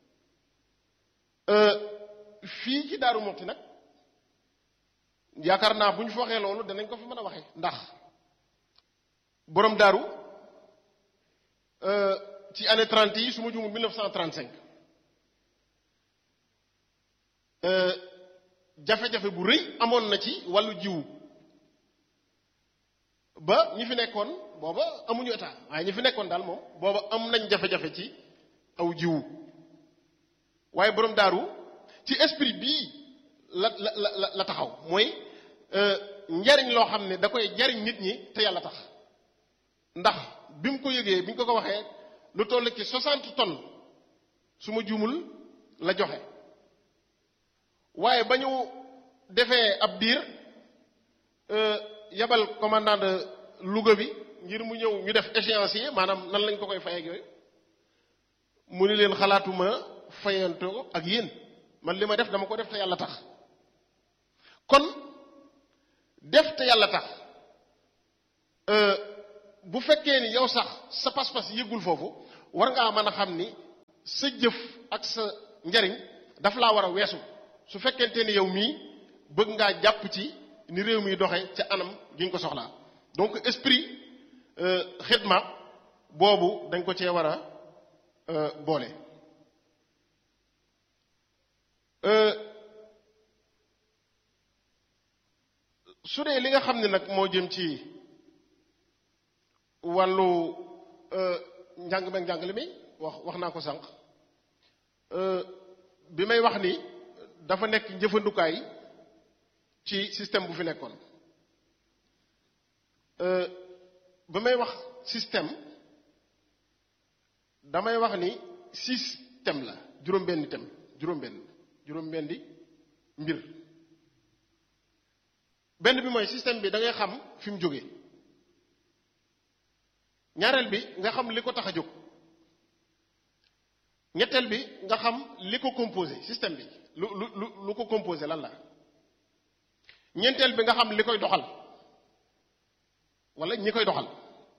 fii ci Daaru Muxti nag yaakaar naa bu ñu fa waxee loolu danañ ko fi mën a waxee ndax borom daaru ci année 30 yi su ma jumul 1935 jafe-jafe bu rëy amoon na ci wàllu jiwu ba ñi fi nekkoon booba amuñu état waaye ñi fi nekkoon daal moom booba am nañ jafe-jafe ci aw jiwu waaye borom daaru ci esprit bii la la la la taxaw mooy njariñ loo xam ne da koy jariñ nit ñi te yàlla tax ndax bi mu ko yëgee bi ñu ko ko waxee lu toll ci 60 tonnes su ma juumul la joxe waaye ba ñu defee ab diir yabal commandant de Louga bi ngir mu ñëw ñu def échéancier maanaam nan lañ ko koy fay ak yooyu mu ni leen xalaatuma fayantoo ak yéen man li ma def dama ko def te yàlla tax kon def te yàlla tax bu fekkee ni yow sax sa pas-pas yëggul foofu war ngaa mën a xam ni sa jëf ak sa njariñ daf laa war a weesu su fekkente ni yow mii bëgg ngaa jàpp ci ni réew mi doxe ca anam gi nga ko soxlaa donc esprit xidma boobu dañ ko cee war a boole su dee li nga xam ne nag moo jëm ci wàllu njàng meeg njàngale mi wax wax naa ko sànq bi may wax ni dafa nekk njëfandukaay ci système bu fi nekkoon ba may wax système damay wax ni système la juróom-benni thème juróom-benn juróom-benni mbir benn bi mooy système bi da ngay xam fi mu jógee ñaareel bi nga xam li ko tax a jóg ñetteel bi nga xam li ko composé système bi lu lu lu lu ko composé lan la ñeenteel bi nga xam li koy doxal wala ñi koy doxal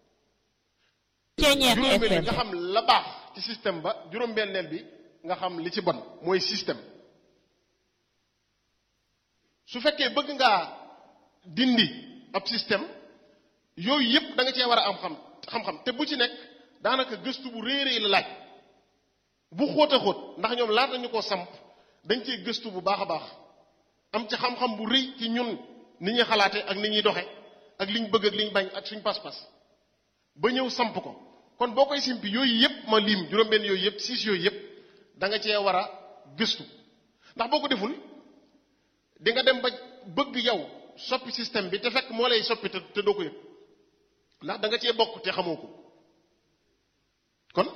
juróomeel bi nga xam la baax ci système ba juróom-benneel bi nga xam li ci bon mooy système su fekkee bëgg ngaa dindi ab système yooyu yépp da nga cee war a am xam xam-xam te bu ci nekk daanaka gëstu bu réeréy la laaj bu xóot a xóot ndax ñoom laata ñu ko samp dañ cee gëstu bu baax a baax am ci xam-xam bu rëy ci ñun ni ñuy xalaate ak ni ñuy doxe ak liñ bëgg ak liñ bañ ak suñ pas-pas ba ñëw samp ko kon boo koy simpi yooyu yépp ma lim juróom-benn yooyu yépp siis yooyu yépp da nga cee war a gëstu ndax boo ko deful di nga dem ba bëgg yow soppi système bi te fekk moo lay soppi te te doo ko yëg ndax da nga cee bokk te xamoo ko kon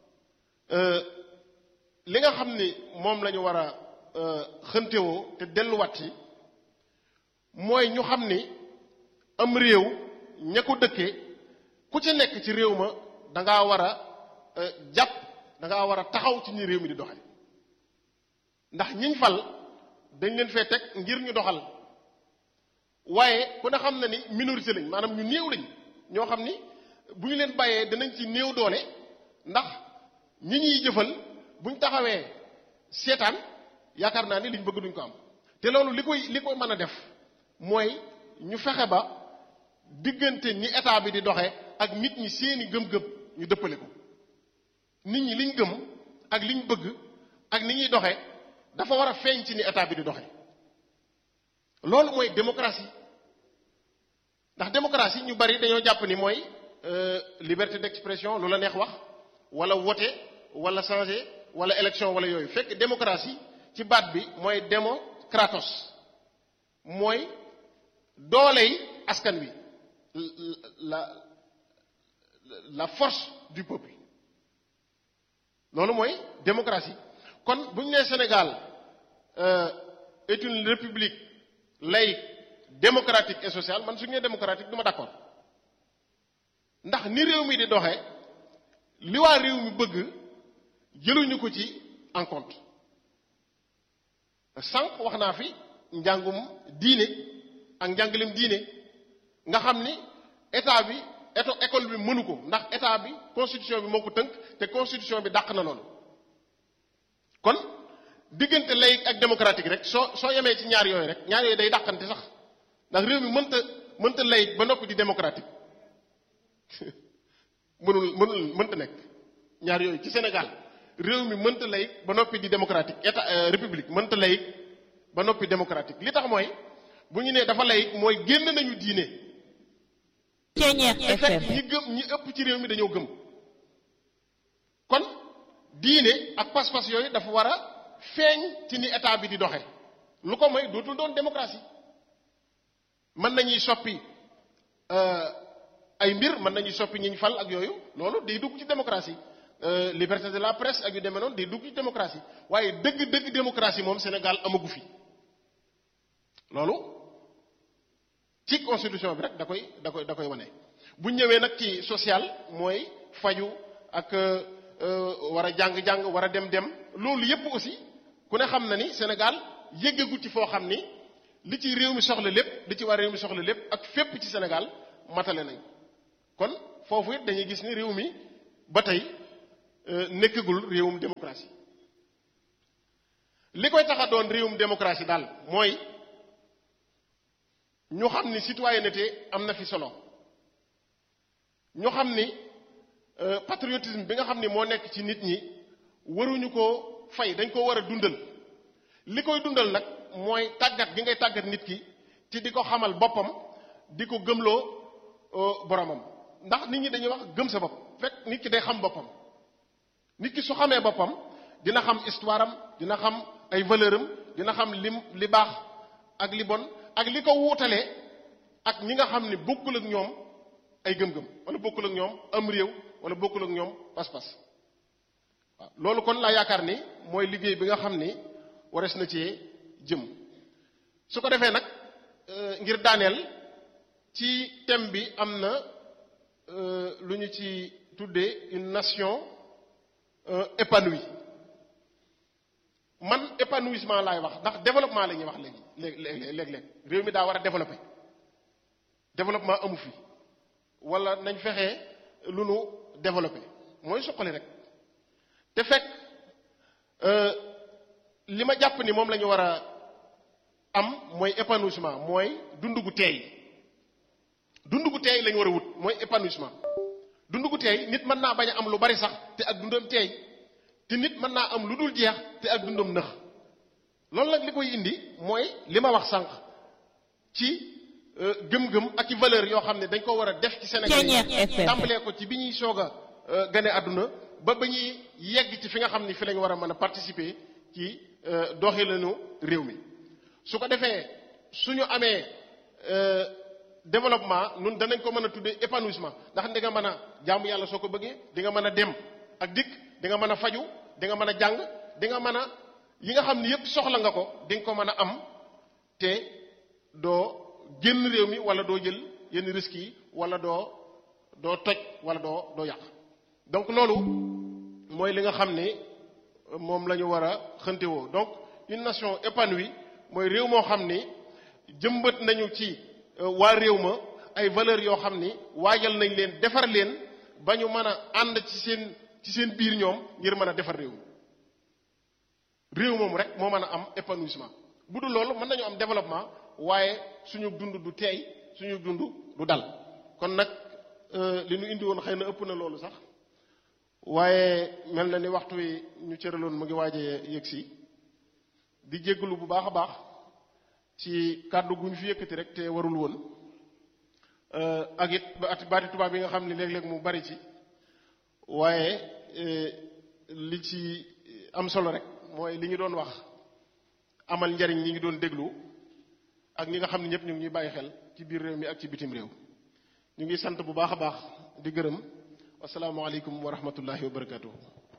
li nga xam ni moom la ñu war a xëntewoo te delluwaat ci mooy ñu xam ni am réew ña ko dëkkee ku ci nekk ci réew ma da ngaa war a jàpp da ngaa war a taxaw ci ñi réew mi di doxe ndax ñiñ fal dañ leen fee teg ngir ñu doxal waaye ku ne xam na ni minorité lañ maanaam ñu néew lañ ñoo xam ni bu ñu leen bàyyee danañ ci néew doole ndax ñi ñuy jëfal buñ taxawee seetaan yaakaar naa ni liñ bëgg duñ ko am te loolu li koy li koy mën a def mooy ñu fexe ba diggante ni état bi di doxe ak nit ñi seeni gëm-gëm ñu dëppale ko nit ñi liñ gëm ak liñ bëgg ak ni ñuy doxe dafa war a feeñ ci ni état bi di doxe loolu mooy démocratie ndax démocratie ñu bari dañoo jàpp ni mooy liberté d'expression lu la neex wax wala voter wala changer wala élection wala yooyu fekk démocratie ci baat bi mooy démocratos mooy dooley askan wi la la force du peuple loolu mooy démocratie kon bu ñu nee Sénégal est une république laïque démocratique et sociale man su ñu nee démocratique du ma d'accord ndax ni réew mi di doxee li waa réew mi bëgg jëluñu ko ci en compte sànq wax naa fi njàngum diine ak njàngalem diine nga xam ni état bi éto école bi mënu ko ndax état bi constitution bi moo ko tënk te constitution bi dàq na loolu kon diggante laïque ak démocratique rek soo soo yemee ci ñaar yooyu rek ñaar yooyu day dàqante sax ndax réew mi mënta mënta laïque ba noppi di démocratique mënul mënul mënta nekk ñaar yooyu ci Sénégal réew mi mënta laïque ba noppi di démocratique état république mënta laïque ba noppi démocratique li tax mooy bu ñu nee dafa laïque mooy génn nañu diine. te fekk ñi gëm ñi ëpp ci réew mi dañoo gëm kon diine ak pas-pas yooyu dafa war a feeñ ci ni état bi di doxe lu ko mooy dootul doon démocratie mën nañuy soppi ay mbir mën nañuy soppi ñiñ fal ak yooyu loolu day dugg ci démocratie liberté de la presse ak yu demee noonu day dugg ci démocratie waaye dëgg-dëgg démocratie moom Sénégal amagu fi loolu ci constitution bi rek da koy da koy da koy wane bu ñëwee nag ci social mooy faju ak war a jàng-jàng war a dem dem loolu yépp aussi ku ne xam na ni Sénégal yéggagut ci foo xam ni li ci réew mi soxla lépp li ci war réew mi soxla lépp ak fépp ci Sénégal matale nañ kon foofu it dañuy gis ni réew mi ba tey nekkagul réewum démocratie li koy tax a doon réewum démocratie daal mooy ñu xam ni citoyenneté am na fi solo ñu xam ni patriotisme bi nga xam ni moo nekk ci nit ñi waruñu ko fay dañ ko war a dundal li koy dundal nag mooy tàggat gi ngay tàggat nit ki ci di ko xamal boppam di ko gëmloo boromam ndax nit ñi dañuy wax gëm sa bopp fekk nit ki day xam boppam nit ki su xamee boppam dina xam histoire am dina xam ay valeur am dina xam lim li baax ak li bon ak li ko wuutalee ak ñi nga xam ni bokkul ak ñoom ay gëm-gëm wala bokkul ak ñoom am réew wala bokkul ak ñoom pas-pas waaw loolu kon laa yaakaar ni mooy liggéey bi nga xam ni warees na cee jëm su ko defee nag ngir daaneel ci thème bi am na lu ñu ci tuddee une nation épanouie man épanouissement laay wax ndax développement la ñuy wax léegi léegi léeg-léeg réew mi daa war a développer développement amu fi wala nañ fexe lu nu développer mooy suqali rek te fekk li ma jàpp ni moom la ñu war a am mooy épanouissement mooy dund gu teey dund gu teey la ñu war a wut mooy épanouissement dund gu teey nit mën naa bañ a am lu bari sax te ak dundam teey te nit mën naa am lu dul jeex te ak dundam nëx loolu nag li koy indi mooy li ma wax sànq ci gëm-gëm ak i valeur yoo xam ne dañ ko war a def ci Sénégal yi tàmbalee ko ci bi ñuy soog a gane àdduna ba ba ñuy yegg ci fi nga xam ni fi lañ war a mën a participer ci doxalinu réew mi su ko defee suñu amee développement nun danañ ko mën a tuddee épanouissement ndax di nga mën a jaamu yàlla soo ko bëggee di nga mën a dem ak dikk di nga mën a faju di nga mën a jàng di nga mën a yi nga xam ni yépp soxla nga ko di nga ko mën a am te doo génn réew mi wala doo jël yenn risques yi wala doo doo toj wala doo doo yàq donc loolu mooy li nga xam ni moom la ñu war a xëntewoo donc une nation épanouie mooy réew moo xam ni jëmbat nañu ci waa réew ma ay valeurs yoo xam ni waajal nañ leen defar leen ba ñu mën a ànd ci seen ci seen biir ñoom ngir mën a defar réew mi réew moom rek moo mën a am épanouissement bu dul loolu mën nañu am développement waaye suñu dund du teey suñu dund du dal kon nag li ñu indi woon xëy na ëpp na loolu sax waaye mel na ni waxtu wi ñu cëraloon mu ngi waaje yëg si di jégalu bu baax a baax ci kàddu gu ñu fi yëkkati rek te warul woon ak it baati tubaab yi nga xam ne léeg-léeg mu bari ci waaye li ci am solo rek mooy li ñu doon wax amal njariñ ñi ngi doon déglu ak ñi nga xam ne ñëpp ñu ngi ñuy bàyyi xel ci biir réew mi ak ci bitim réew ñu ngi sant bu baax a baax di gërëm asalaamaaleykum wa rahmatullahi wa barakatuhu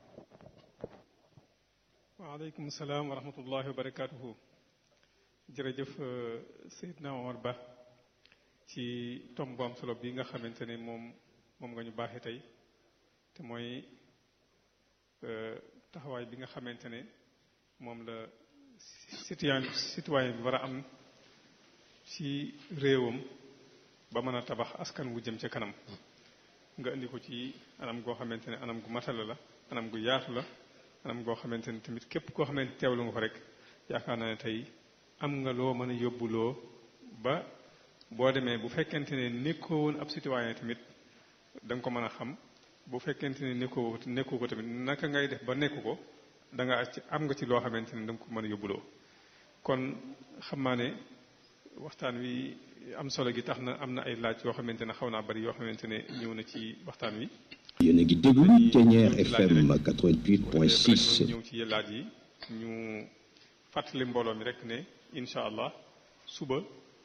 waaleykum salaam wa rahmatullahi wa barakatuhu jërëjëf Seydina Omar Ba ci tom bu am solo bi nga xamante ne moom moom nga ñu baaxee tey te mooy taxawaay bi nga xamante ne moom la citoyen citoyen bi war a am ci réewam ba mën a tabax askan wu jëm ca kanam nga indi ko ci anam goo xamante ne anam gu matala la anam gu yaatu la anam goo xamante ne tamit képp koo xamante teewlu nga ko rek yaakaar naa ne tey am nga loo mën a yóbbuloo ba boo demee bu fekkente ne nekkoo woon ab citoyen tamit da nga ko mën a xam bu fekkente ne nekkoo nekkoo ko tamit naka ngay def ba nekku ko da nga ci am nga ci loo xamante ne da nga ko mën a yóbbuloo kon xam naa ne waxtaan wi am solo gi tax na am na ay laaj yoo xamante ne xaw naa bari yoo xamante ne ñëw na ci waxtaan wi. yéen a ngi déglu Thiéniere FM 88.6. ñëw ci laaj yi ñu fàttali mbooloo mi rek ne incha allah suba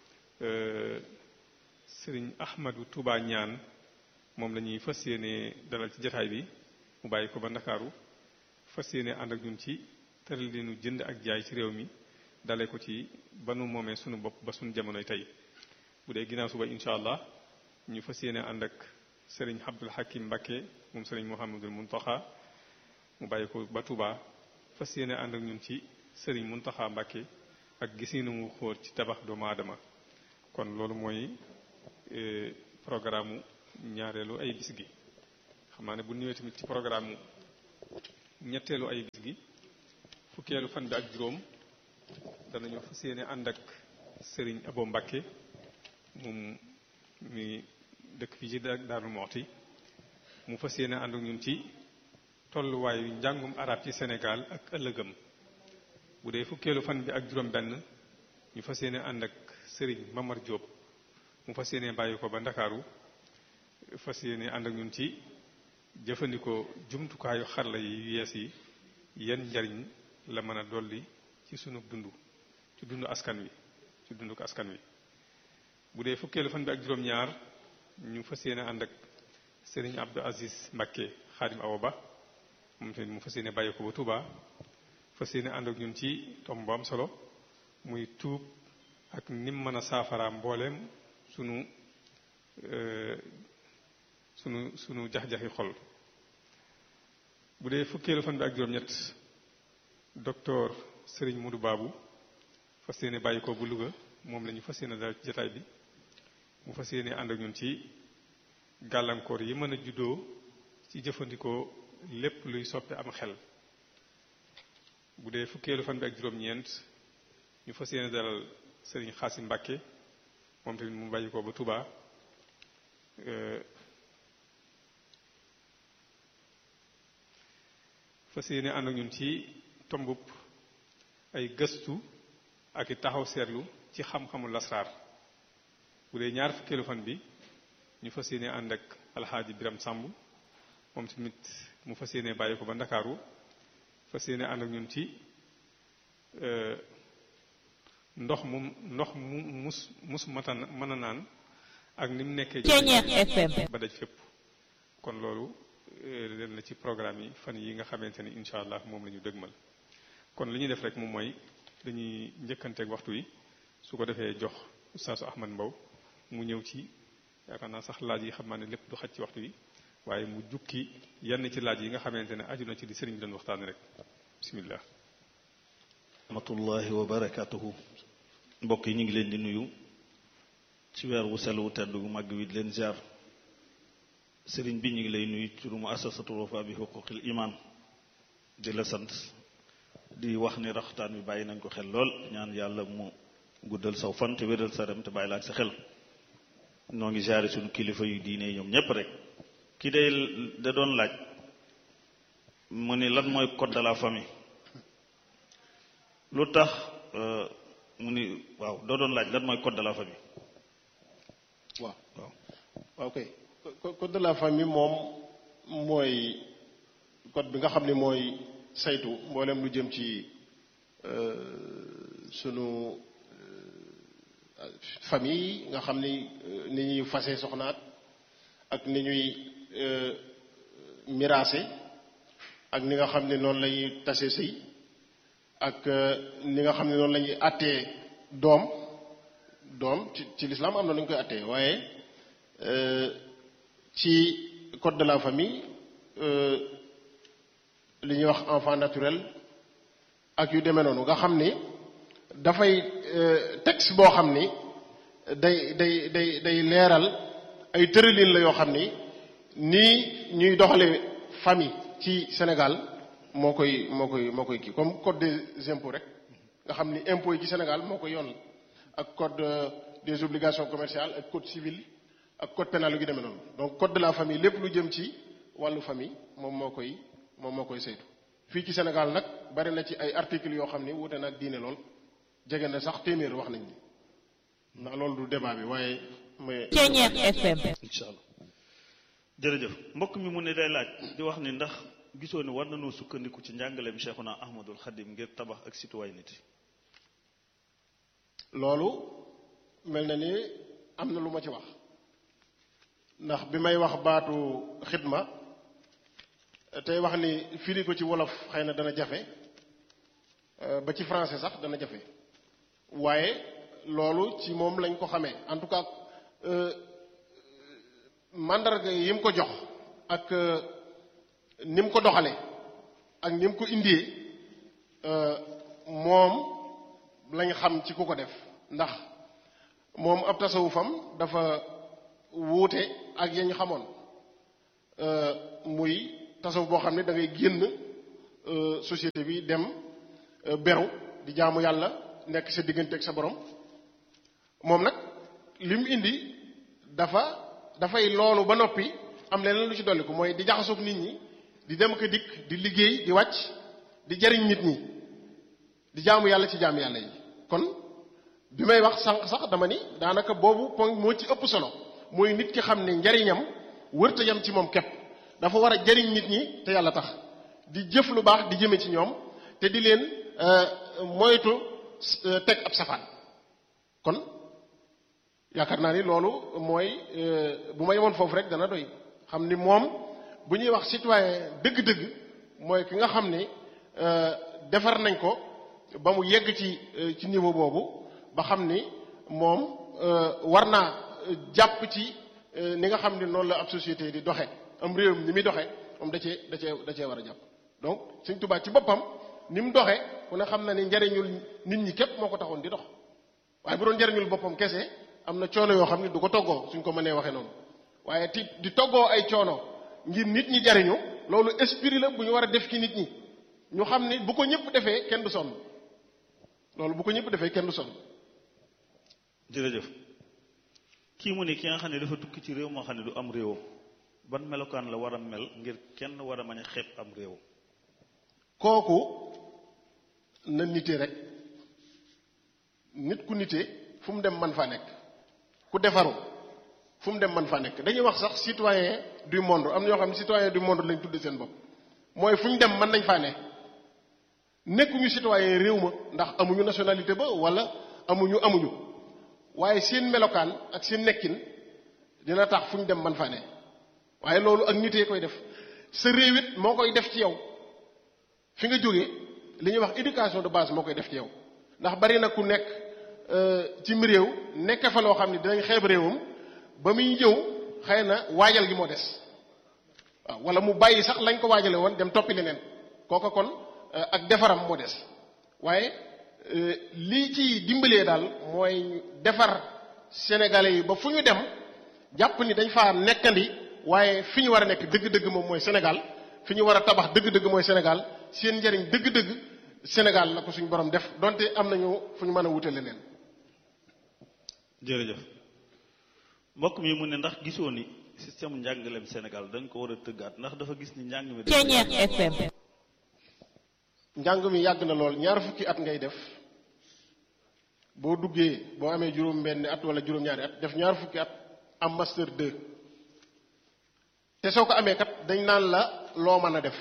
sëriñ Ahmadou Touba ñaan moom la ñuy fas yéene dalal ci jataay bi mu bàyyi ko ba Ndakaaru fas yéene ànd ak ñun ci tëral leenu jënd ak jaay ci réew mi. dale ko ci ba nu moomee sunu bopp ba sunu jamonoy tey bu dee ginnaaw suba incha allah ñu fas yéene ànd ak sëriñ Abdul Hakim Mbakke moom sëriñ Mouhamadul Muntaxa mu bàyyi ko ba Touba fas yéene ànd ak ñun ci sëriñ Muntaxa Mbakke ak gisinu mu xóor ci tabax doomu aadama kon loolu mooy programme ñaareelu ay bis gi xam naa ne bu ñëwee tamit ci programme ñetteelu ay bis gi fukkeelu fan bi ak juróom danañu fas yéene ànd ak sëriñ Abo Mbàkke moom mi dëkk fii ci Daaru Muxti mu fas yéene ànd ak ñun ci tolluwaayu njàngum arab ci Sénégal ak ëllëgam bu dee fukkeelu fan bi ak juróom benn ñu fas yéene ànd ak sëriñ Mamar Diop mu fas yéene bàyyi ko ba Ndakaaru fas yéene ànd ak ñun ci jëfandikoo jumtukaayu xarala yi yees yi yan njariñ la mën a dolli ci sunu dund ci dundu askan wi ci dundu ko askan wi bu dee fukkeelu fan bi ak juróom-ñaar ñu fas yéene ànd ak sëriñ Abdou Aziz Mbakke Xaadim Awa Ba moom tamit mu fas yéene bàyyi ko ba Touba fas yéene ànd ak ñun ci tomb bu am solo muy tuub ak nim mën a saafara mbooleem sunu sunu sunu jax-jaxi xol bu dee fukkeelu fan bi ak juróom-ñett docteur Serigne Modou Babou fas yéene bàyyi ko bu Louga moom la ñu fas yéene daal ci jataay bi mu fas yéene ànd ak ñun ci gàllankoor yi mën a juddoo ci jëfandikoo lépp luy soppe am xel bu dee fukkeelu fan bi ak juróom-ñeent ñu fas yéene dalal Serigne Xaasim Mbàkke moom tamit mu bàyyi ko ba Touba fas yéene ànd ak ñun ci tombub ay gëstu ak i taxaw seetlu ci xam-xamu lasraar bu dee ñaar fukkeelu fan bi ñu fas yéene ànd ak alxaaji biram sàmb moom tamit mu fas yéene bàyyi ko ba ndakaaru fas yéene ànd ak ñun ci ndox mu ndox mu mus mus mata mën a naan ak ni mu nekkee ba daj fépp kon loolu leen la ci programme yi fan yi nga xamante ni incha allah moom la ñu dëgmal kon li ñuy def rek moom mooy dañuy njëkkanteeg waxtu yi su ko defee jox ustaasu Ahmad Mbow mu ñëw ci yaakaar naa sax laaj yi xam naa ne lépp du xaj ci waxtu yi waaye mu jukki yenn ci laaj yi nga xamante ne aju na ci di sëriñ bi doon waxtaane rek bismillah rahmatullahi wa barakatuhu mbokk yi ñu ngi leen di nuyu ci weer wu sell wu tedd gu màgg wi di leen ziar sëriñ bi ñu ngi lay nuyu ci mu asasatul wafa bi xuquqil iman di la sant di wax ni raxtaan bi bàyyi nañ ko xel lool ñaan yàlla mu guddal saw fan te wéral sa rem te bàyyi la ak sa xel noo ngi jaare suñu kilifa yu diine ñoom ñépp rek ki day da doon laaj mu ni lan mooy code de la famille lu tax mu ni waaw doo doon laaj lan mooy code de la famille waaw waaw waaw kay code de la famille moom mooy code bi nga xam ne mooy saytu mboolem lu jëm ci sunu famille nga xam ni ni ñuy fase soxnaat ak ni ñuy miraase ak ni nga xam ne noonu la ñuy tase sëy ak ni nga xam ne noonu la ñuy àttee doom doom ci ci lislaam am na lu ñu koy àttee waaye ci code de la famille li ñuy wax enfant naturel ak yu demee noonu nga xam ni dafay texte boo xam ni day day day day leeral ay tërëlin la yoo xam ni nii ñuy doxale famille ci Sénégal moo koy moo koy moo koy kii comme code des impôts rek nga xam ni impôts yi ci Sénégal moo koy yoon ak code des obligations commerciales ak code civil ak code pénal yu demee noonu donc code de la famille lépp lu jëm ci wàllu famille moom moo koy moom moo koy saytu fii ci Sénégal nag bari na ci ay articles yoo xam ni wuute na ak diine lool jege na sax téeméer wax nañ ni ndax loolu du débat bi waaye mais Ceeñeex FM incha allah jërëjëf mbokk mi mu ne day laaj di wax ni ndax gisoo ni war nañoo sukkandiku ci njàngaleem Cheikhuna Ahmadul Xadim ngir tabax ak citoyenneté loolu mel na ni am na lu ma ci wax ndax bi may wax baatu xidma tey wax ni firi ko ci wolof xëy na dana jafe ba ci français sax dana jafe waaye loolu ci moom lañ ko xamee en tout cas mandarga yi mu ko jox ak ni mu ko doxale ak ni mu ko indee moom lañ xam ci ku ko def ndax moom ab tasawufam dafa wuute ak ya ñu xamoon muy tasawuf boo xam ne da ngay génn société bi dem beru di jaamu yàlla nekk sa diggante ak sa borom moom nag li mu indi dafa dafay loolu ba noppi am leneen lu ci dolli ko mooy di jaxasoog nit ñi di dem ko dikk di liggéey di wàcc di jariñ nit ñi di jaamu yàlla ci jaamu yàlla yi kon bi may wax sànq sax dama ni daanaka boobu point moo ci ëpp solo mooy nit ki xam ne njariñam wërta yam ci moom képp dafa war a jariñ nit ñi te yàlla tax di jëf lu baax di jëme ci ñoom te di leen moytu teg ab safaan kon yaakaar naa ni loolu mooy bu ma yemoon foofu rek dana doy xam ni moom bu ñuy wax citoyen dëgg-dëgg mooy ki nga xam ni defar nañ ko ba mu yegg ci ci niveau boobu ba xam ni moom war naa jàpp ci ni nga xam ni noonu la ab société di doxe am réew ni muy doxe moom da cee da cee da cee war a jàpp donc Sëñ Tuubaa ci boppam ni mu doxe ku ne xam na ni njariñul nit ñi képp moo ko taxoon di dox waaye bu doon njariñul boppam kese am na coono yoo xam ne du ko toggoo suñ ko mënee waxee noonu waaye ti di toggoo ay coono ngir nit ñi jariñu loolu esprit la bu ñu war a def ci nit ñi ñu xam ni bu ko ñëpp defee kenn du sonn loolu bu ko ñëpp defee kenn du sonn jërëjëf kii mu ne ki nga xam ne dafa tukki ci réew moo xam ne du am réewam ban melokaan la war a mel ngir kenn war a mën a xeeb am réew kooku na nite rek nit ku nite fu mu dem man faa nekk ku defaru fu mu dem man faa nekk dañuy wax sax citoyen du monde am na ñoo xam ne citoyen du monde lañ tudd seen bopp mooy fu ñu dem mën nañ faa ne nekkuñu citoyen réew ma ndax amuñu nationalité ba wala amuñu amuñu waaye seen melokaan ak seen nekkin dina tax fu ñu dem man faa ne waaye loolu ak nitee koy def sa réew it moo koy def ci yow fi nga jógee li ñuy wax éducation de base moo koy def ci yow ndax bari na ku nekk cim réew nekk fa loo xam ne dinañ xeeb réewam ba muy ñëw xëy na waajal gi moo des waaw wala mu bàyyi sax lañ ko waajale woon dem toppi leneen kooka kon ak defaram moo des waaye lii ci dimbalee daal mooy defar sénégalais yi ba fu ñu dem jàpp ni dañ faa nekkandi waaye fi ñu war a nekk dëgg-dëgg moom mooy Sénégal fi ñu war a tabax dëgg-dëgg mooy Sénégal seen njariñ dëgg-dëgg Sénégal la ko suñu borom def donte am nañu fu ñu mën a wute leneen. jërëjëf mbokk mi mu ne ndax gisoo ni système njàngaleem Sénégal dañ ko war a tëggaat ndax dafa gis ni njàng mi. Ceeñeex FM. njàng mi yàgg na lool ñaar fukki at ngay def boo duggee boo amee juróom-benni at wala juróom-ñaari at def ñaar fukki at am master 2 te soo ko amee kat dañ naan la loo mën a def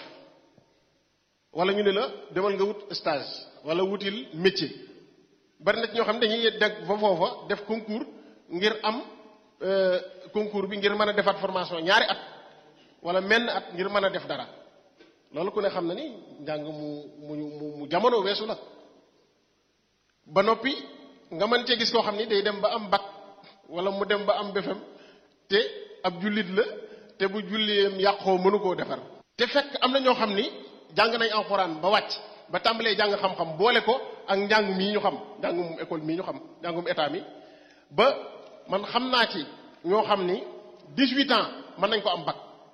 wala ñu ne la demal nga wut stage wala wutil métier bari na ci ñoo xam ne dañuy deg fa foofa def concours ngir am concours bi ngir mën a defaat formation ñaari at wala menn at ngir mën a def dara loolu ku ne xam na ni njàng mu mu mu mu jamono weesu la ba noppi nga mën cee gis koo xam ni day dem ba am bac wala mu dem ba am BFEM te ab jullit la te bu julleem yàqoo mënu koo defar te fekk am na ñoo xam ni jàng nañ alxuraan ba wàcc ba tàmbalee jàng xam-xam boole ko ak njàng mii ñu xam njàngum école mii ñu xam njàngum état mi ba man xam naa ci ñoo xam ni 18 ans mën nañ ko am bac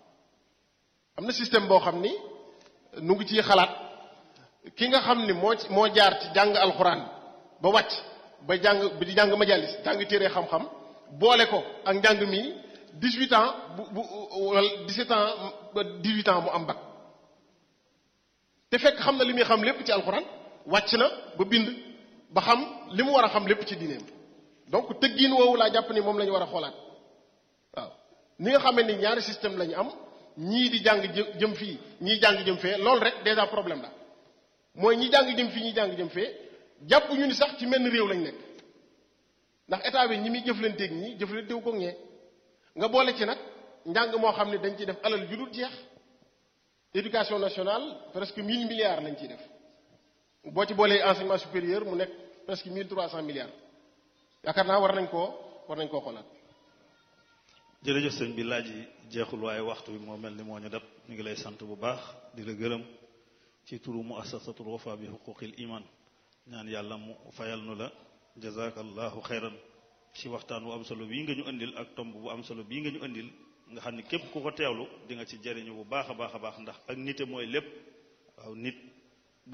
am na système boo xam ni nu ngi ciy xalaat ki nga xam ni moo moo jaar ci jàng alxuraan ba wàcc ba jàng ba di jàng majalis jàng téere xam-xam boole ko ak njàng mi 18 ans bu bu wala 17 ans ba 18 ans mu am bac te fekk xam na li muy xam lépp ci alxuraan wàcc na ba bind ba xam li mu war a xam lépp ci diineem donc tëggiin woowu laa jàpp ni moom la ñu war a xoolaat waaw ni nga xamee ni ñaari système la ñu am ñii di jàng jëm fii ñii jàng jëm fee loolu rek déjà problème la mooy ñi jàng jëm fii ñi jàng jëm fee jàpp ñu ni sax ci menn réew lañ nekk ndax état bi ñi muy jëflanteeg ñi jëflanteewu ko ñee nga boole ci nag njàng moo xam ne dañ ciy def alal ju dul jeex éducation nationale presque 1000 milliards lañ ciy def boo ci boolee enseignement supérieur mu nekk presque 1300 milliards yaakaar naa war nañ koo war nañ koo xoolaat. jërëjëf sëñ bi laaj yi jeexul waaye waxtu bi moo mel ni moo ñu dab ñu ngi lay sant bu baax di la gërëm ci turu mu assasatul wafa bi xuquqil iman ñaan yàlla mu fayal nu la jazakallahu xayran ci waxtaan wu am solo bii nga ñu indil ak tomb bu am solo bii nga ñu indil nga xam ni képp ku ko teewlu di nga ci jëriñu bu baax a baax a baax ndax ak nite mooy lépp waaw nit